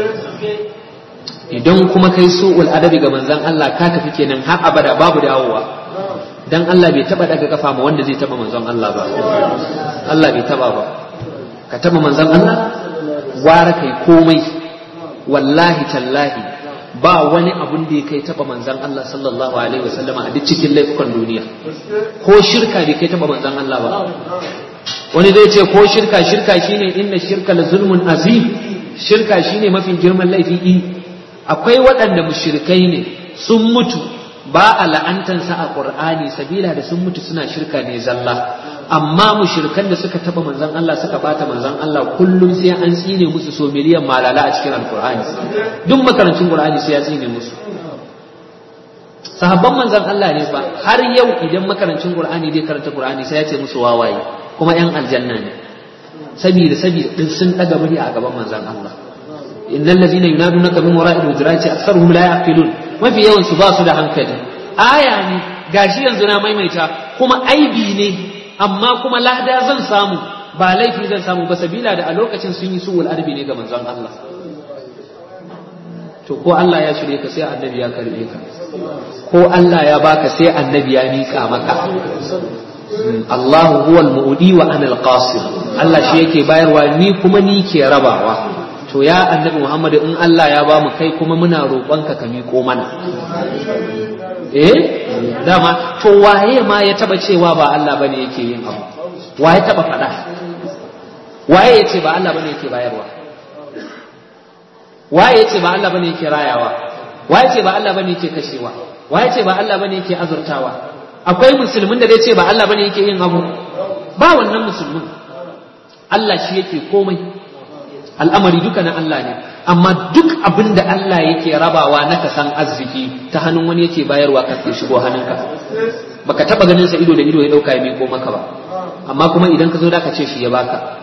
idan kuma kai su'ul adabi ga manzon Allah ka tafi kenan har abada babu dawowa dan Allah bai taba daga kafa ma wanda zai taba manzon Allah ba Allah bai taba ba ka taba manzon Allah ware kai komai wallahi tallahi ba wani abun da ya kai taba manzon Allah sallallahu alaihi wasallam a duk cikin laifukan duniya ko shirka bai kai taba manzon Allah ba wani zai ce ko shirka shirka shine inna shirka la zulmun azim shirka shine mafi girman laifi akwai waɗanda mushrikai ne sun mutu ba a la'antansa a ƙur'ani sabila da sun mutu suna shirka ne zalla amma mushrikan da suka taba manzon Allah suka bata manzon Allah kullum sai an tsine musu so miliyan malala a cikin alƙur'ani duk makarancin ƙur'ani sai ya tsine musu sahabban manzon Allah ne fa har yau idan makarancin ƙur'ani zai karanta ƙur'ani sai ya ce musu wawaye kuma yan aljanna ne sabida sabida din sun daga murya a gaban manzon Allah innal ladina yunadunaka min wara'il hujurati aktharuhum la yaqilun mafi yawan su ba su da hankali aya ne gashi yanzu na maimaita kuma aibi ne amma kuma lada zan samu ba laifi zan samu ba sabila da a lokacin sun yi suwul arbi ne ga manzon Allah to ko Allah ya shirye ka sai annabi ya karbe ka ko Allah ya baka sai annabi ya mika maka Allahu huwal mu'di wa ana al-qasim Allah shi yake bayarwa ni kuma ni ke rabawa to ya annabi Muhammad in Allah ya ba mu kai kuma muna roƙonka ka miƙo mana eh dama to waye ma ya taba cewa ba Allah bane yake yin abu waye taba faɗa waye ya ce ba Allah bane yake bayarwa waye ya ce ba Allah bane yake rayawa waye ce ba Allah bane yake kashewa waye ce ba Allah bane yake azurtawa akwai musulmin da zai ce ba Allah bane yake yin abu ba wannan musulmin Allah shi yake komai al'amari duka na Allah ne amma duk abin da Allah yake rabawa na kasan arziki ta hannun wani yake bayarwa ka ke shigo hannunka baka taba ganin sa ido da ido ya dauka ya miko maka ba amma kuma idan ka zo da ka ce shi ya baka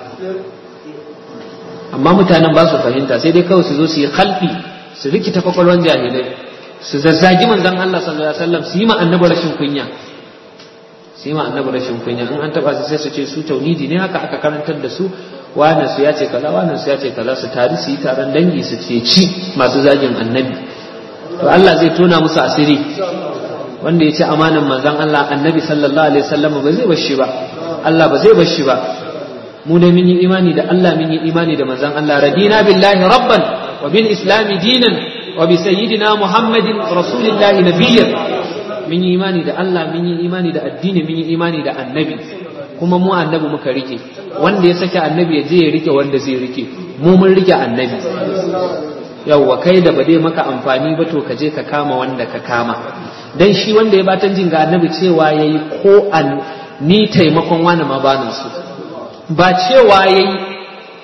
amma mutanen ba su fahimta sai dai kawai su zo su yi khalfi su rikita kwakwalwan jahilai su zazzagi manzon Allah sallallahu alaihi wasallam su yi ma annabi rashin kunya su yi ma annabi rashin kunya in an taba su sai su ce su tauhidi ne haka aka karantar da su wannan su ya ce kaza wannan su ya ce kaza su tari su yi taron dangi su ce ci masu zagin annabi to Allah zai tona musu asiri wanda ya ce amanan manzon Allah annabi sallallahu alaihi wasallam ba zai bar shi ba Allah ba zai bar shi ba mu da mun yi imani da Allah mun yi imani da manzon Allah radina billahi rabban wa bil islami dinan wa bi sayyidina muhammadin rasulillahi nabiyyan mun yi imani da Allah mun yi imani da addini mun yi imani da annabi kuma mu annabi muka rike wanda ya sake annabi ya je ya rike wanda zai rike mu mun rike annabi yawwa kai da ba dai maka amfani ba to ka je ka kama wanda ka kama dan shi wanda ya batan jin ga annabi cewa yayi ko an ni taimakon wani ma bana su ba cewa yayi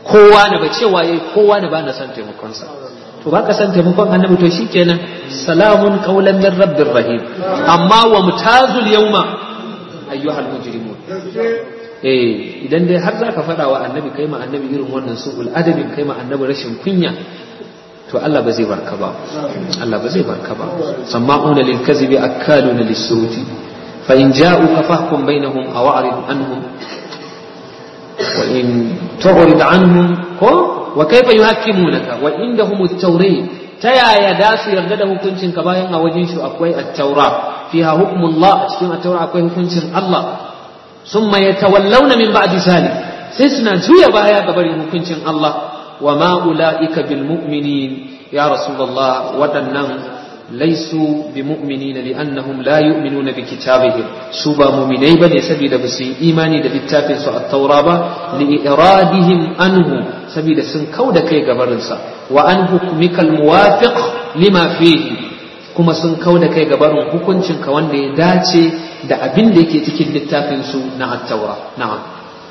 kowa na ba cewa yayi kowa na ba na san taimakonsa to ba ka san taimakon annabi to shikenan salamun qaulan min rabbir rahim amma wa mutazul yawma ayyuhal mujrimun eh idan dai har zaka faɗa wa annabi kai ma annabi irin wannan su'ul adabin kai ma annabi rashin kunya to Allah ba zai barka ba Allah ba zai barka ba sama'una lil kadhibi akaluna lis suti fa in ja'uka fahkum bainahum aw a'rid anhum wa in tu'rid anhum ko wa kayfa yuhakkimunaka wa indahum at-tawrat ta yaya da su yarda da hukuncin ka bayan a wajen shi akwai at-taura fiha hukmullah a cikin at-taura akwai hukuncin Allah summa yatawallawna min ba'di zalik sai suna juya baya ga barin hukuncin Allah wa ma ulaika bil mu'minin ya rasulullah wadannan laisu bi mu'minina li'annahum la yu'minuna bi kitabihim su ba mu'minai bane saboda ba su yi imani da littafin su at-taura ba li iradihim anhu saboda sun kauda kai gabarinsa wa an hukmikal muwafiq lima fihi kuma sun kauda kai gabarin hukuncin ka wanda ya dace da abin da yake cikin littafin su na at-taura na'am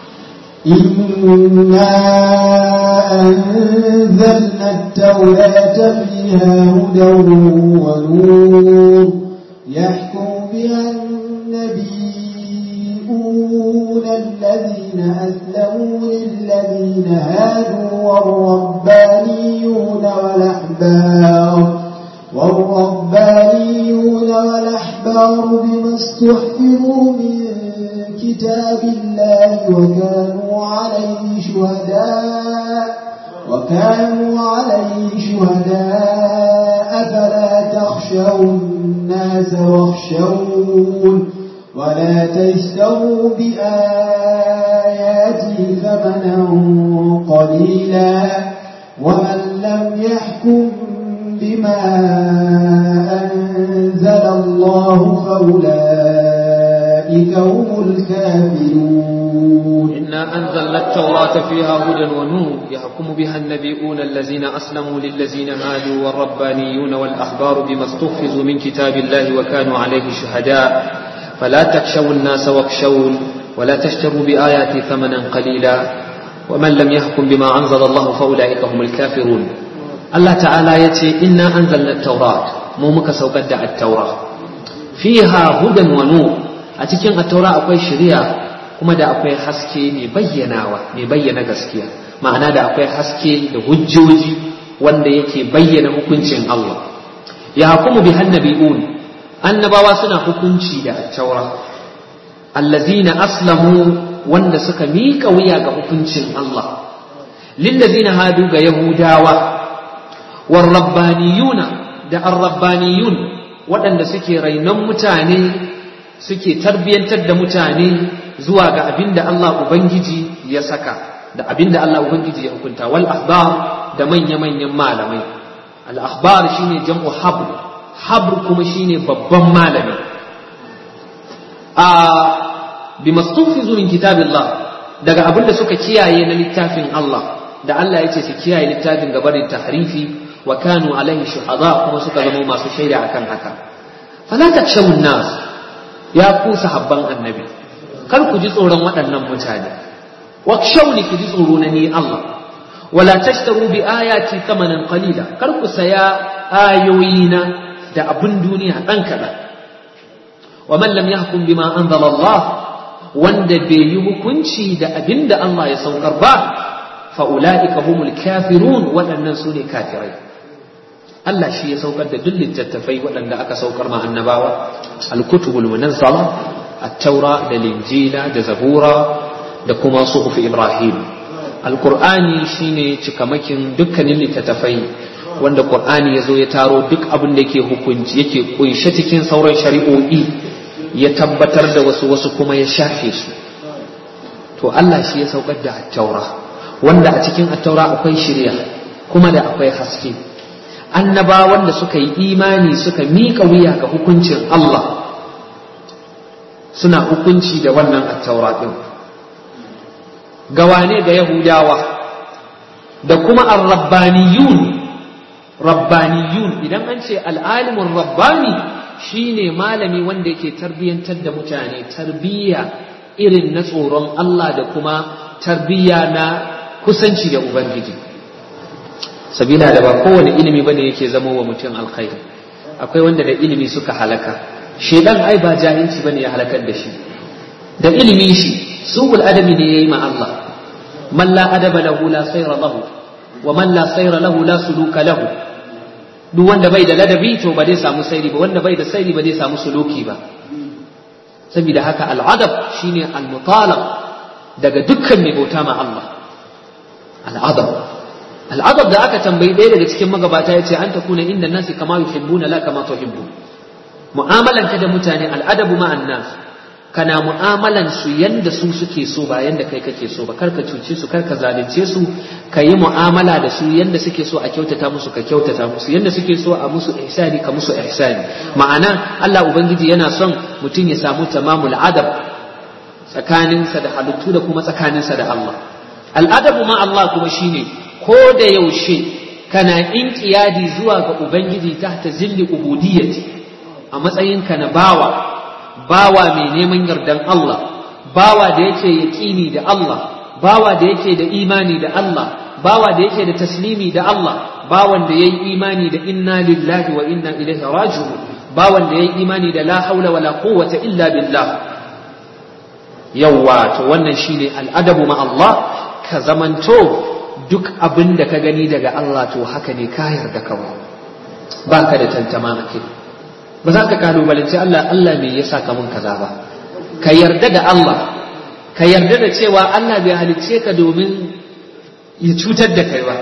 إنا أنزلنا التوراة فيها هدى ونور يحكم بها النبيون الذين أسلموا للذين هادوا والربانيون والأحبار والربانيون والأحبار بما استحفظوا من كتاب الله وكانوا عليه شهداء وكانوا عليه شهداء فلا تخشوا الناس واخشون ولا تشتروا بآياتي ثمنا قليلا ومن لم يحكم بما أنزل الله فأولئك هم الكافرون إنا أنزلنا التوراة فيها هدى ونور يحكم بها النبيون الذين أسلموا للذين هادوا والربانيون والأحبار بما استحفظوا من كتاب الله وكانوا عليه شهداء فلا تخشوا الناس واخشون ولا تشتروا بآياتي ثمنا قليلا ومن لم يحكم بما أنزل الله فأولئك هم الكافرون الله تعالى يتي إنا أنزلنا التوراة مومك سوقد التوراة فيها هدى ونور أتكين التوراة أقوي شريعة kuma da akwai haske mai bayyanawa mai bayyana gaskiya ma'ana da akwai haske da hujjoji wanda yake bayyana hukuncin Allah ya hukumu bi hannabi'un annabawa suna hukunci da taura allazina aslamu wanda suka miƙa wuya ga hukuncin Allah lillazina hadu ga yahudawa warrabbaniyuna da arrabbaniyun waɗanda suke rainon mutane suke tarbiyyantar da mutane zuwa ga abin da Allah Ubangiji ya saka da abin da Allah Ubangiji ya hukunta wal ahbar da manya-manyan malamai al ahbar shine jam'u habr habr kuma shine babban malami a bi mastufizu min kitabillah daga abin da suka kiyaye na littafin Allah da Allah ya ce su kiyaye littafin gabarin tahrifi wa kanu alaihi shuhada kuma suka zama masu shaida akan haka fala takshawun nas ya ku sahabban annabi kar ku ji tsoron waɗannan mutane wakshawni ku ji tsoro na ni Allah wala tashtaru bi ayati thamanan qalila kar ku saya ayoyina da abun duniya dan kaɗan wa man lam yahkum bima anzala Allah wanda bai yi hukunci da abin da Allah ya saukar ba fa ulaika humul kafirun waɗannan su ne kafirai Allah shi ya saukar da duk littattafai waɗanda aka saukar ma annabawa al-kutubul munazzala التوراة da linjila da zabura da kuma suhuf ibrahim alkur'ani shine cikamakin dukkanin littattafai wanda qur'ani yazo ya taro duk abin da yake hukunci yake kunshe cikin sauran shari'o'i ya tabbatar da wasu wasu kuma ya shafe su to Allah shi ya saukar da at-taura wanda a cikin at-taura akwai shari'a kuma da akwai haske annabawan da suka yi imani suka miƙa wuya ga hukuncin Allah suna hukunci da wannan attaura ɗin gawane ga yahudawa da kuma ar-rabbaniyun rabbaniyun idan an ce al'alimin rabbani shine malami wanda yake tarbiyyantar da mutane tarbiyya irin na tsoron Allah da kuma tarbiyya na kusanci da ubangiji sabila da ba kowane ilimi bane yake zama wa mutum alkhairi akwai wanda da ilimi suka halaka shedan ai ba jahilci bane ya halakar da shi da ilimin shi su'ul adabi ne yayi ma Allah man la adaba lahu la sayra lahu wa man la sayra lahu la suluka lahu duk wanda bai da ladabi to ba zai samu sairi ba wanda bai da sairi ba zai samu suluki ba saboda haka al'adab shine al-mutalab daga dukkan mai bauta ma Allah al'adab al'adab da aka tambayi ɗaya daga cikin magabata ya ce an ta kuna inda nasi kama yuhibbuna la kama tuhibbu mu'amalanka da mutane al'adabu ma'an nas kana mu'amalan su yanda su suke so ba yanda kai kake so ba karka cuce su karka zalunce su ka yi mu'amala da su yanda suke so a kyautata musu ka kyautata musu yanda suke so a musu ihsani ka musu ihsani ma'ana Allah ubangiji yana son mutum ya samu tamamul adab tsakaninsa da halittu da kuma tsakaninsa da Allah al'adabu ma Allah kuma shine ko da yaushe kana inqiyadi zuwa ga ubangiji tahta zilli ubudiyyati a matsayinka na bawa bawa mai neman yardan Allah bawa da yake yaƙini da Allah bawa da yake da imani da Allah bawa da yake da taslimi da Allah bawan da yayi imani da inna lillahi wa inna ilaihi raji'un bawan da yayi imani da la haula wala quwwata illa billah yawwa to wannan shine al'adabu ma Allah ka zamanto duk abin da ka gani daga Allah to haka ne ka yarda kawai baka da tantama a kai ba za ka kalubalanci Allah Allah me yasa ka mun kaza ba ka yarda da Allah ka yarda da cewa Allah bai halicce ka domin ya cutar da kai ba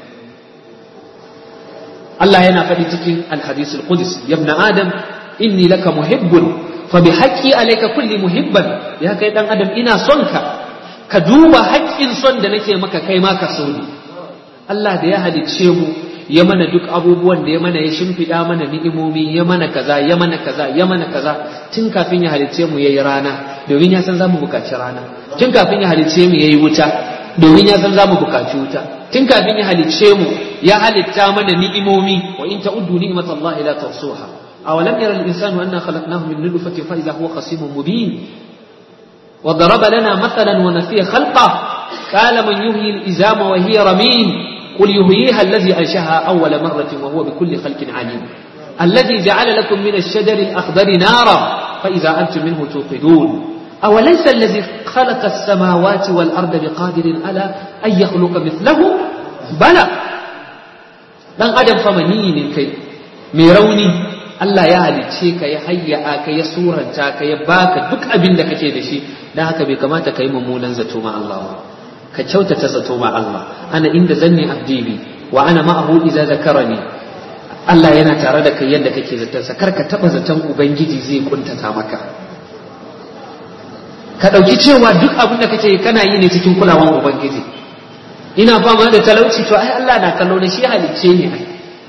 Allah yana faɗi cikin al-hadith al-qudsi ya ibn adam inni laka muhibbun fa bi haqqi alayka kulli muhibban ya kai dan adam ina son ka ka duba haƙƙin son da nake maka kai ma ka so ni Allah da ya halicce mu ya mana duk abubuwan da ya mana ya shimfiɗa mana ni'imomi ya mana kaza ya mana kaza ya mana kaza tun kafin ya halicce mu yayi rana domin ya san zamu buƙaci rana tun kafin ya halicce mu yayi wuta domin ya san zamu buƙaci wuta tun kafin ya halicce mu ya halitta mana ni'imomi wa in ta'uddu ni'matallahi la tuhsuha awalam yara al-insanu anna khalaqnahu min nutfatin fa idha huwa khasimun mubin وضرب لنا مثلا ونسي خلقه قال من يحيي الإزام وهي رميم قل يحييها الذي أنشأها أول مرة وهو بكل خلق عليم الذي جعل لكم من الشجر الأخضر نارا فإذا أنتم منه توقدون أوليس الذي خلق السماوات والأرض بقادر على أن يخلق مثله بلى dan adam fa maniyi ne kai mai rauni Allah ya halicce ka ya hayya ka ya suranta ka ya baka duk abin da kake da shi dan haka bai kamata ka yi mummunan zato ma Allah ba ka kyautata zato ma Allah ana inda zanni abdi bi wa ana ma'ahu idza zakarani Allah yana tare da kai yadda kake zaton sa karka taba zaton ubangiji zai kuntata maka ka dauki cewa duk abin da kake kana yi ne cikin kulawan ubangiji ina fama da talauci to ai Allah na kallo ne shi halicce ne ai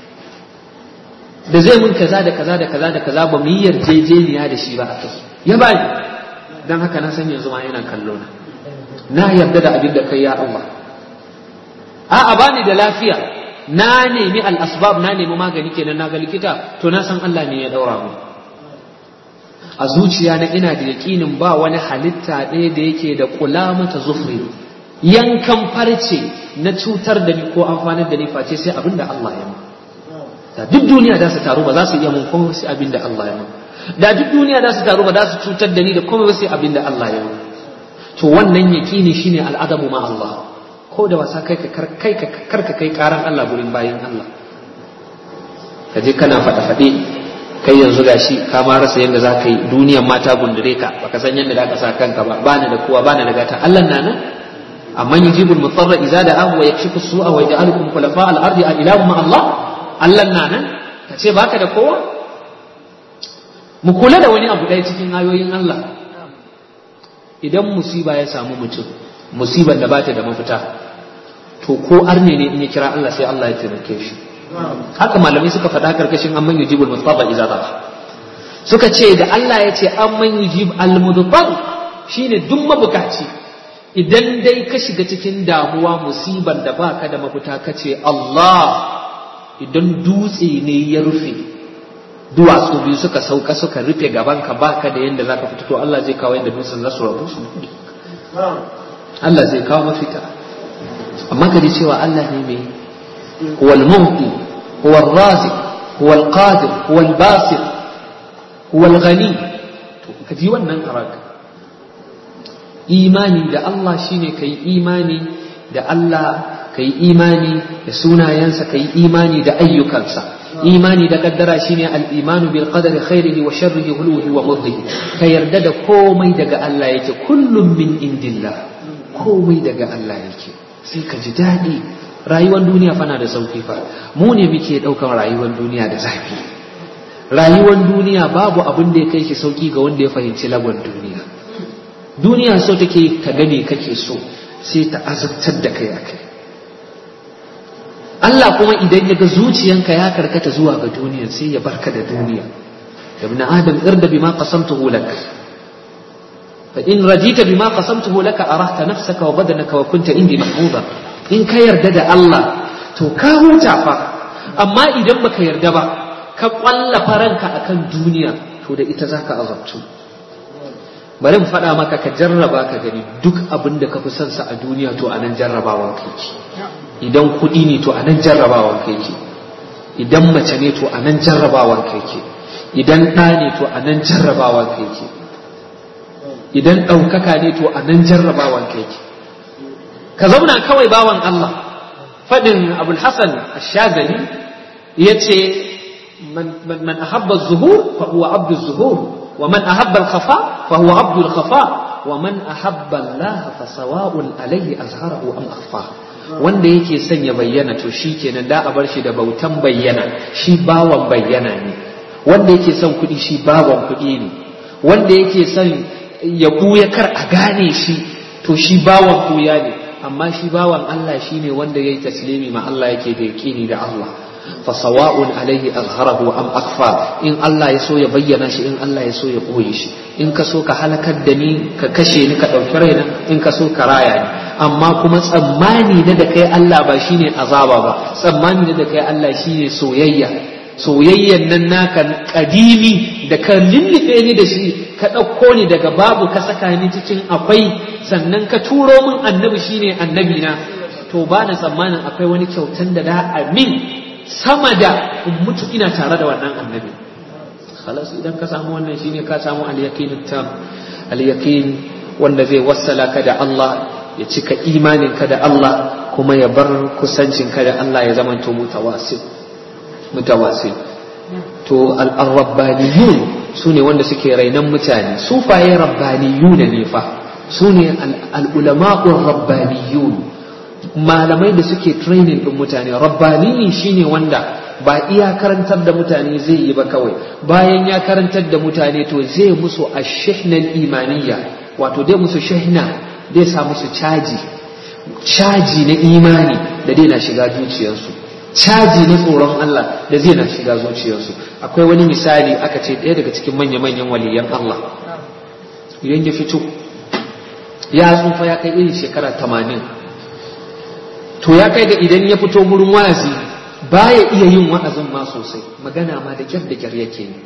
da zai mun kaza da kaza da kaza da kaza ba mu yi yarjejeniya da shi ba a kai ya bani dan haka na san yanzu ma yana kallo na na yarda da abin da kai ya Allah a'a bani da lafiya na nemi al-asbab na nemi magani kenan na ga likita to na san Allah ne ya daura mu a zuciya na ina da yaƙinin ba wani halitta ɗaya da yake da kula mata zufri yankan farce na cutar da ni ko amfanar da ni face sai abin da Allah ya mu da duk duniya za su taru ba za su iya mun komai sai abin da Allah ya mu da duk duniya za su taru ba za su cutar da ni da komai sai abin da Allah ya mu to wannan yaƙini shine al'adabu ma Allah ko da wasa kai ka kai ka karka kai karan Allah gurin bayin Allah ka je kana faɗa faɗe kai yanzu gashi ka ma rasa yadda za ka yi duniyan mata gundure ka baka san yadda za ka sa kanka ba bani da kowa bani da gata Allah na nan amma yujibul mutarra idza da'ahu wa yakshifu su'a wa yaj'alukum khulafa al-ardi a ilahu ma Allah Allah na nan ka ce baka da kowa mu kula da wani abu ɗaya cikin ayoyin Allah idan musiba ya samu mutum musibar da bata da mafita to ko arne ne in ya kira Allah sai Allah ya taimake shi haka malamai suka faɗa karkashin amman yujibul mustafa idza dha suka ce da Allah ya ce amman yujib al mudtar shine duk mabukaci idan dai ka shiga cikin damuwa musibar da baka da mafita ka ce Allah idan dutse ne ya rufe duwatsu biyu suka sauka suka rufe gaban ka baka da yanda zaka fita to Allah zai kawo yanda dutsen za su rabu Allah zai kawo mafita amma ka ji cewa Allah ne mai huwal mu'ti huwal raziq huwal qadir huwal basir huwal ghani to ka ji wannan karaka imani da Allah shine kai imani da Allah kai imani da sunayensa kai imani da ayyukansa imani da kaddara shine al-imanu bil qadari khairihi wa sharrihi huluhi wa mudhihi ka yarda da komai daga Allah yake kullum min indillah komai daga Allah yake sai ka ji daɗi rayuwar duniya fana da sauki fa mu ne muke ɗaukar rayuwar duniya da zafi rayuwar duniya babu abin da ya kai shi sauki ga wanda ya fahimci lagon duniya duniya so take ka gane kake so sai ta azabtar da kai akai Allah kuma idan ya ga zuciyanka ya karkata zuwa ga duniya sai ya barka da duniya ibn adam irda bima qasamtuhu lak fa in radita bima qasamtuhu lak arahta nafsaka wa badanaka wa kunta indi mahbuba in ka yarda da Allah to ka huta fa amma idan baka yarda ba ka kwallafa ranka akan duniya to da ita zaka azabtu bari mu faɗa maka ka jarraba ka gani duk abin da ka fi son sa a duniya to anan jarrabawan kai idan kuɗi ne to anan jarrabawan kai ke idan mace ne to anan jarrabawan kai ke idan ɗa ne to anan jarrabawan kai ke idan ɗaukaka ne to anan jarrabawan kai ke ka zauna kawai bawan Allah faɗin abul hasan ashazali ya ce man ahabba zuhur fa huwa abdu zuhur wa man ahabba al-khafa fa huwa abdu al-khafa wa man ahabba Allah fa sawa'un alayhi azharahu am akhfa wanda yake son ya bayyana to shi kenan da a bar shi da bautan bayyana shi bawan bayyana ne wanda yake son kuɗi shi bawan kuɗi ne wanda yake son ya buya kar a gane shi to shi bawan buya ne amma shi bawan Allah shi ne wanda ya yi taslimi ma Allah yake da yaƙini da Allah fa sawa'un alaihi azharahu am akfa in Allah ya so ya bayyana shi in Allah ya so ya ɓoye shi in ka so ka halakar da ni ka kashe ni ka ɗauki raina in ka so ka raya ni amma kuma tsammani na da kai Allah ba shine azaba ba tsammani na da kai Allah shine soyayya soyayyan nan naka kadimi da ka lullube ni da shi ka ɗauko ni daga babu ka saka ni cikin akwai sannan ka turo min annabi shine annabi na to ba na tsammanin akwai wani kyautan da da amin sama da in mutu ina tare da wannan annabi khalas idan ka samu wannan shine ka samu al-yaqin tam al-yaqin wanda zai wassala ka da Allah ya cika imaninka da Allah kuma ya bar kusancinka da Allah ya zamanto mutawasil mutawasil to al-rabbaniyun su ne wanda suke rainan mutane sufaye rabbaniyun ne fa su ne al-ulama'ur rabbaniyun malamai da suke training din mutane rabbaniyi shine wanda ba iya karantar da mutane zai yi ba kawai bayan ya karantar da mutane to zai musu ashihnan imaniya wato dai musu shahna zai sa musu caji caji na imani da zai na shiga zuciyarsu caji na tsoron Allah da zai na shiga zuciyarsu akwai wani misali aka ce ɗaya daga cikin manya-manyan waliyan Allah idan ya fito ya tsufa ya kai irin shekara tamanin to ya kai ga idan ya fito gurin wa'azi baya iya yin wa'azin ma sosai magana ma da kyar da kyar yake yi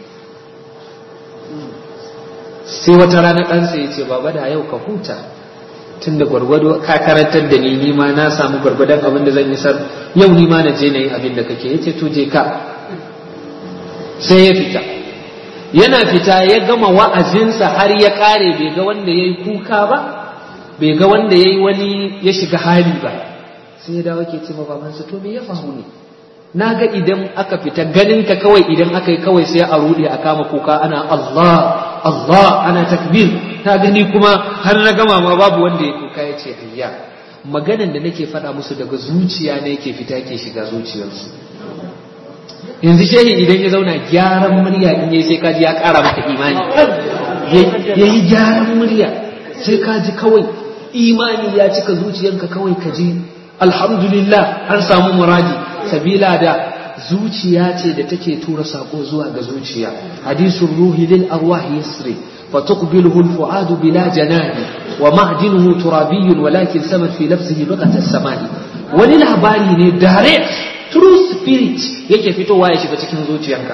sai wata rana ɗansa ya ce baba da yau ka huta tun da gwargwado ka karantar da ni ni ma na samu gwargwadon abin da zan yi sar yau ni ma na je na yi abin da kake ya ce to je ka sai ya fita yana fita ya gama wa'azinsa har ya kare bai ga wanda ya yi kuka ba bai ga wanda ya yi wani ya shiga hali ba sai ya dawo ke ce ma babansa to me ya faru ne na ga idan aka fita ganin ka kawai idan aka yi kawai sai a rude a kama kuka ana Allah Allah ana takbir ta gani kuma har na gama ma babu wanda ya kuka ya ce ayya maganan da nake faɗa musu daga zuciya ne yake fita ke shiga zuciyarsu yanzu shehi idan ya zauna gyaran murya in yayi sai kaji ya ƙara maka imani yayi gyaran murya sai kaji kawai imani ya cika zuciyanka kawai ka ji alhamdulillah an samu muradi sabila da zuciya ce da take tura sako zuwa ga zuciya hadisul ruhi lil arwahi yasri فتقبله الفؤاد بلا جنان ومعدنه ترابي ولكن سمت في لفظه لغة السماء wani labari ne direct true spirit yake fitowa ya shiga cikin zuciyarka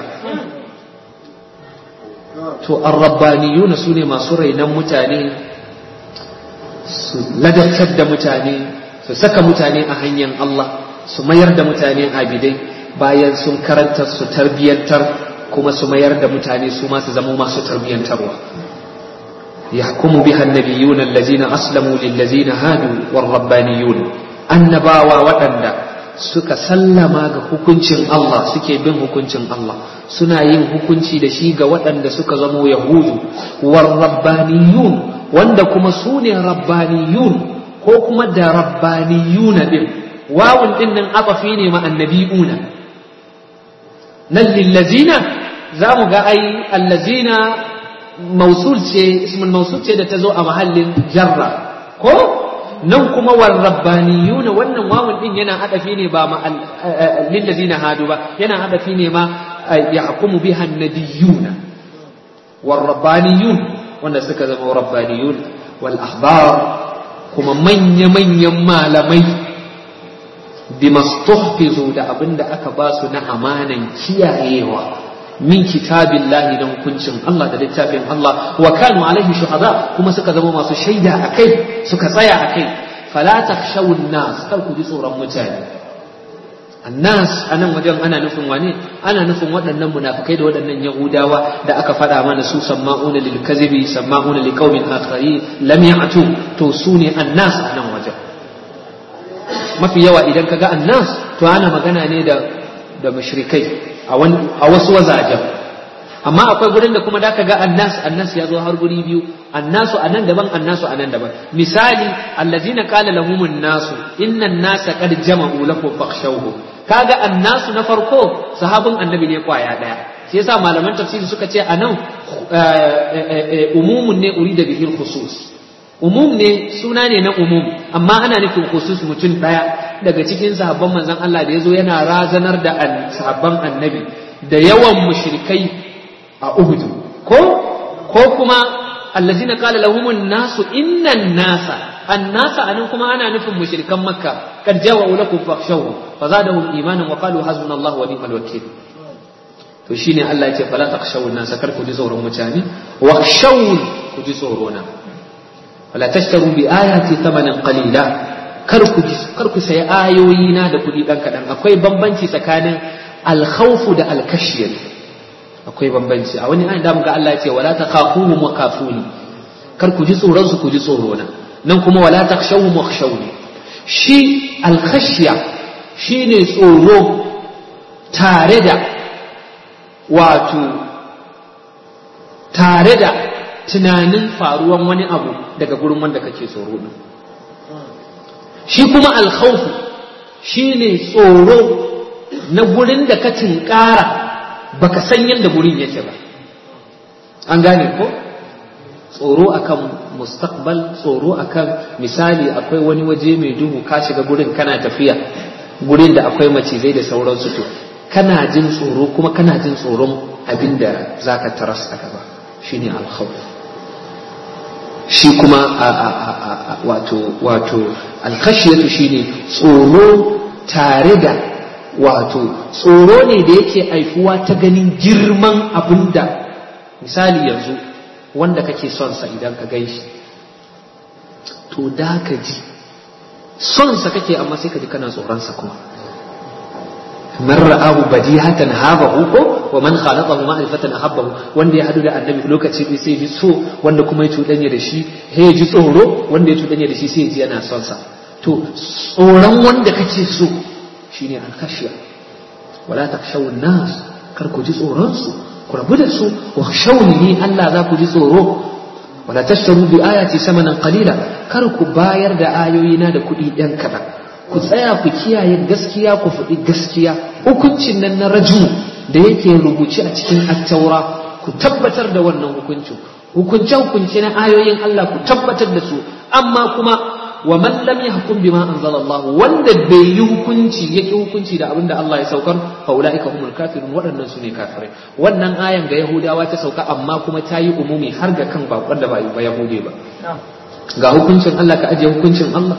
to arrabbaniyuna su ne masu rainan mutane su ladabtar da mutane su saka mutane a hanyar Allah su mayar da mutane abidai bayan sun karanta su tarbiyyantar kuma su mayar da mutane su ma su zama masu tarbiyyantarwa yahkumu biha annabiyuna allazina aslamu lillazina hadu warrabbaniyun annabawa waɗanda suka sallama ga hukuncin Allah suke bin hukuncin Allah suna yin hukunci da shi ga waɗanda suka zamo yahudu warrabbaniyun wanda kuma su ne rabbaniyun ko kuma da rabbaniyuna din wawun din nan abafi ne ma annabi'una nan lillazina za mu ga ai allazina mausul ce ismul mausul ce da ta zo a mahallin jarra ko nan kuma war rabbaniyuna wannan wawun din yana adafi ne ba ma lillazina hadu ba yana adafi ne ma yahkumu biha annabiyuna war rabbaniyun wanda suka zama rabbaniyun wal ahbar kuma manya manyan malamai bimastuhfizu da abinda aka ba su na amanan kiyayewa min kitabillahi da hukuncin Allah da littafin Allah wa kanu alaihi shuhada kuma suka zama masu shaida akai suka tsaya akai fala takhshawun nas kar ku ji tsoron mutane annas anan wajen ana nufin wane ana nufin waɗannan munafikai da waɗannan yahudawa da aka faɗa mana su samma'una lil kazibi samma'una liqaumin akharin lam ya'tu to su ne annas anan wajen mafi yawa idan kaga annas to ana magana ne da da mushrikai a wasu wazajen amma akwai gurin da kuma da ka ga annas annas ya zo har guri biyu annasu anan daban annasu anan daban misali allazina qala lahumun nasu innan nasa qad jama'u lakum fakhshawhu kaga annasu na farko sahabin annabi ne kwaya daya shi yasa malaman tafsiri suka ce anan umumun ne urida bihil khusus umum ne suna ne na umum amma ana nufin khusus mutum daya daga cikin sahabban manzon Allah da yazo yana razanar da sahabban annabi da yawan mushrikai a Uhud ko ko kuma allazina qala lahumun nasu innan nasa annasa anan kuma ana nufin mushrikan makka kad jawa'u lakum fakhshawhum fazadahum imanan wa qalu hasbunallahu wa ni'mal wakeel to shine Allah ya ce fala takhshawun nasa kar ku ji tsoron mutane wa khshawun ku ji tsoro na wala tashtaru bi ayati thamanan qalila kar ku kar ku sayi ayoyi na da kudi dan kadan akwai bambanci tsakanin al-khawfu da al-kashyah akwai bambanci a wani ayin da muga Allah ya ce wala takhafuhum wa kafuni kar ku ji tsoron su ku ji tsoro na nan kuma wala takhshawhum wa khshawni shi al-khashya shine tsoro tare da wato tare da tunanin faruwan wani abu daga gurin wanda kake tsoro din shi kuma alkhawfu shine tsoro na gurin da ka tinkara baka san yadda gurin yake ba an gane ko tsoro akan mustaqbal tsoro akan misali akwai wani waje mai duhu ka shiga gurin kana tafiya gurin da akwai macizai da sauransu to kana jin tsoro kuma kana jin tsoron abinda zaka taras a gaba shine alkhawf shi kuma wato wato alkhashiyatu shine tsoro tare da wato tsoro ne da yake aifuwa ta ganin girman abinda misali yanzu wanda kake son sa idan ka gan shi to da ka ji son sa kake amma sai ka ji kana tsoron sa kuma man ra'ahu badihatan habahu ko wa man khalaqahu ma'rifatan ahabbahu wanda ya hadu da annabi lokaci ɗaya sai ji so wanda kuma ya cuɗanya da shi sai ya ji tsoro wanda ya cuɗanya da shi sai ya ji yana son sa to tsoron wanda kake so shine al-khashya wala takhshaw nas kar ku ji tsoron su ku rabu da su wa khshawni Allah za ku ji tsoro wala tashtaru bi ayati samanan qalila kar ku bayar da ayoyina da kuɗi ɗan kaɗan ku tsaya ku kiyaye gaskiya ku faɗi gaskiya hukuncin nan na raju da yake rubuce a cikin attaura ku tabbatar da wannan hukuncin hukunce hukunce na ayoyin Allah ku tabbatar da su amma kuma wa man lam yahkum bima anzala Allah wanda bai yi hukunci yake hukunci da abinda Allah ya saukar fa ulaika humul kafirun waɗannan su ne kafirai wannan ayan ga yahudawa ta sauka amma kuma ta yi umumi har ga kan bakon da ba yahude ba ga hukuncin Allah ka ajiye hukuncin Allah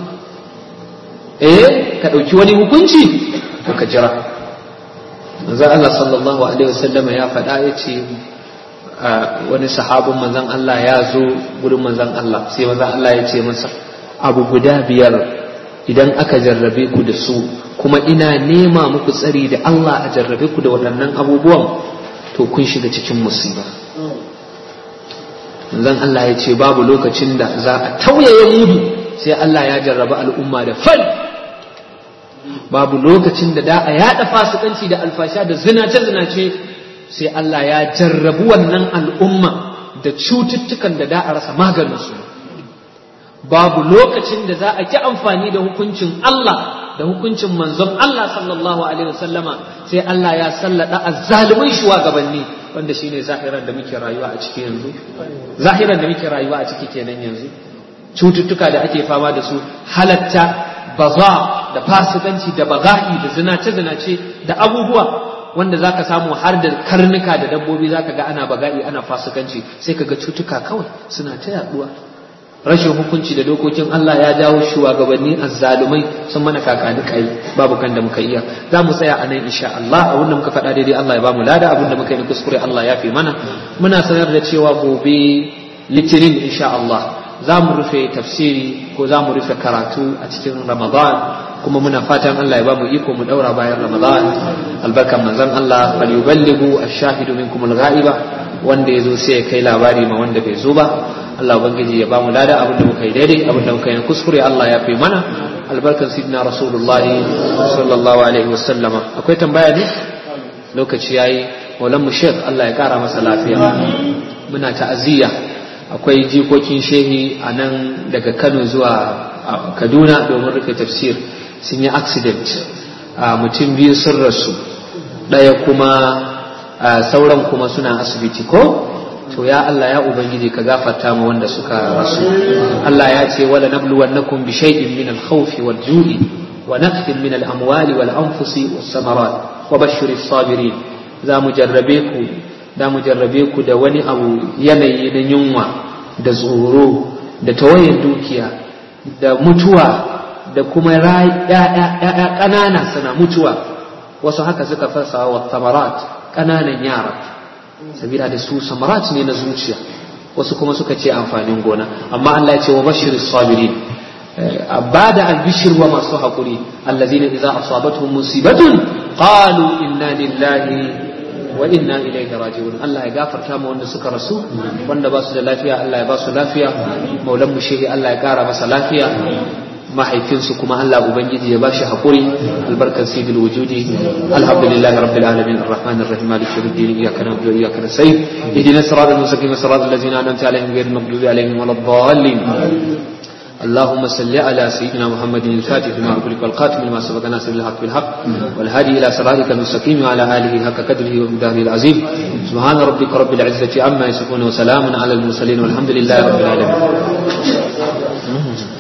eh ka ɗauki wani hukunci to ka jira manzon Allah sallallahu alaihi wasallama ya faɗa ya ce wani sahabin manzon Allah ya zo gurin manzon Allah sai manzon Allah ya ce masa abu guda biyar idan aka jarrabe ku da su kuma ina nema muku tsari da Allah a jarrabe ku da waɗannan abubuwan to kun shiga cikin musiba zan Allah ya ce babu lokacin da za a tauyaye mudu sai Allah ya jarraba al'umma da fal babu lokacin da da a yada fasikanci da alfasha da zinace-zinace sai Allah ya jarrabu wannan al'umma da cututtukan da da a rasa maganinsu babu lokacin da za a ki amfani da hukuncin Allah da hukuncin manzon Allah sallallahu alaihi wasallama sai Allah ya sallada azzalimin shugabanni wanda shine zahiran da muke rayuwa a ciki yanzu zahiran da muke rayuwa a ciki kenan yanzu cututtuka da ake fama da su halatta baza da fasikanci da baga'i da zinace zinace da abubuwa wanda zaka samu har da karnuka da dabbobi zaka ga ana baga'i ana fasikanci sai kaga cutuka kawai suna ta yaduwa rashin hukunci da dokokin Allah ya jawo shugabanni azzalumai sun mana kakani kai babu kan da muka iya za mu tsaya a nan insha Allah abin da muka faɗa daidai Allah ya ba mu lada abin da muka yi kuskure Allah ya fi mana muna sanar da cewa gobe litinin insha Allah za mu rufe tafsiri ko za mu rufe karatu a cikin Ramadan kuma muna fatan Allah ya ba mu iko mu daura bayan Ramadan albarkan manzon Allah fal yuballighu ash-shahidu minkum al-ghaiba wanda yazo sai ya kai labari ma wanda bai zo ba Allah ubangiji ya ba mu lada abin da muka yi daidai abin da muka yi kuskure Allah ya fi mana albarkan sidna rasulullahi sallallahu alaihi wasallama akwai tambaya ne lokaci yayi maulan mu shek Allah ya kara masa lafiya muna ta'aziyya akwai jikokin shehi a nan daga Kano zuwa Kaduna domin rufe tafsir sun yi accident mutum biyu sun rasu ɗaya kuma sauran kuma suna asibiti ko to ya Allah ya ubangiji ka gafarta mu wanda suka rasu Allah ya ce wala nabluwannakum bi shay'in min al-khawf wal-ju'i wa naqtin min al-amwali wal-anfusi was-samarat wa bashshiris sabirin za mu jarrabe ku da mu jarrabe ku da wani abu yanayi na yunwa da tsoro da tawayen dukiya da mutuwa da kuma ya'ya ƙanana suna mutuwa wasu haka suka fasa wa samarat ƙananan yara sabila da su samarat ne na zuciya wasu kuma suka ce amfanin gona amma Allah ya ce wa bashirin sabirin ba da albishir wa masu haƙuri allazina idza asabatuhum musibatun qalu inna lillahi wa inna ilaihi raji'un Allah ya gafarta mu wanda suka rasu wanda ba su da lafiya Allah ya ba su lafiya maulan mu shehi Allah ya kara masa lafiya mahaifinsu kuma Allah ubangiji ya bashi hakuri albarkar sayyidul wujudi alhamdulillahi rabbil alamin arrahmanir rahim maliki yawmiddin iyyaka na'budu wa iyyaka nasta'in ihdinas siratal mustaqim siratal ladzina an'amta alaihim ghayril maghdubi alaihim waladdallin اللهم صل على سيدنا محمد الفاتح لما أغلق والخاتم لما سبق ناصر الحق بالحق والهادي إلى صراطك المستقيم وعلى آله حق قدره ومقداره العظيم سبحان ربك رب العزة عما يصفون وسلام على المرسلين والحمد لله رب العالمين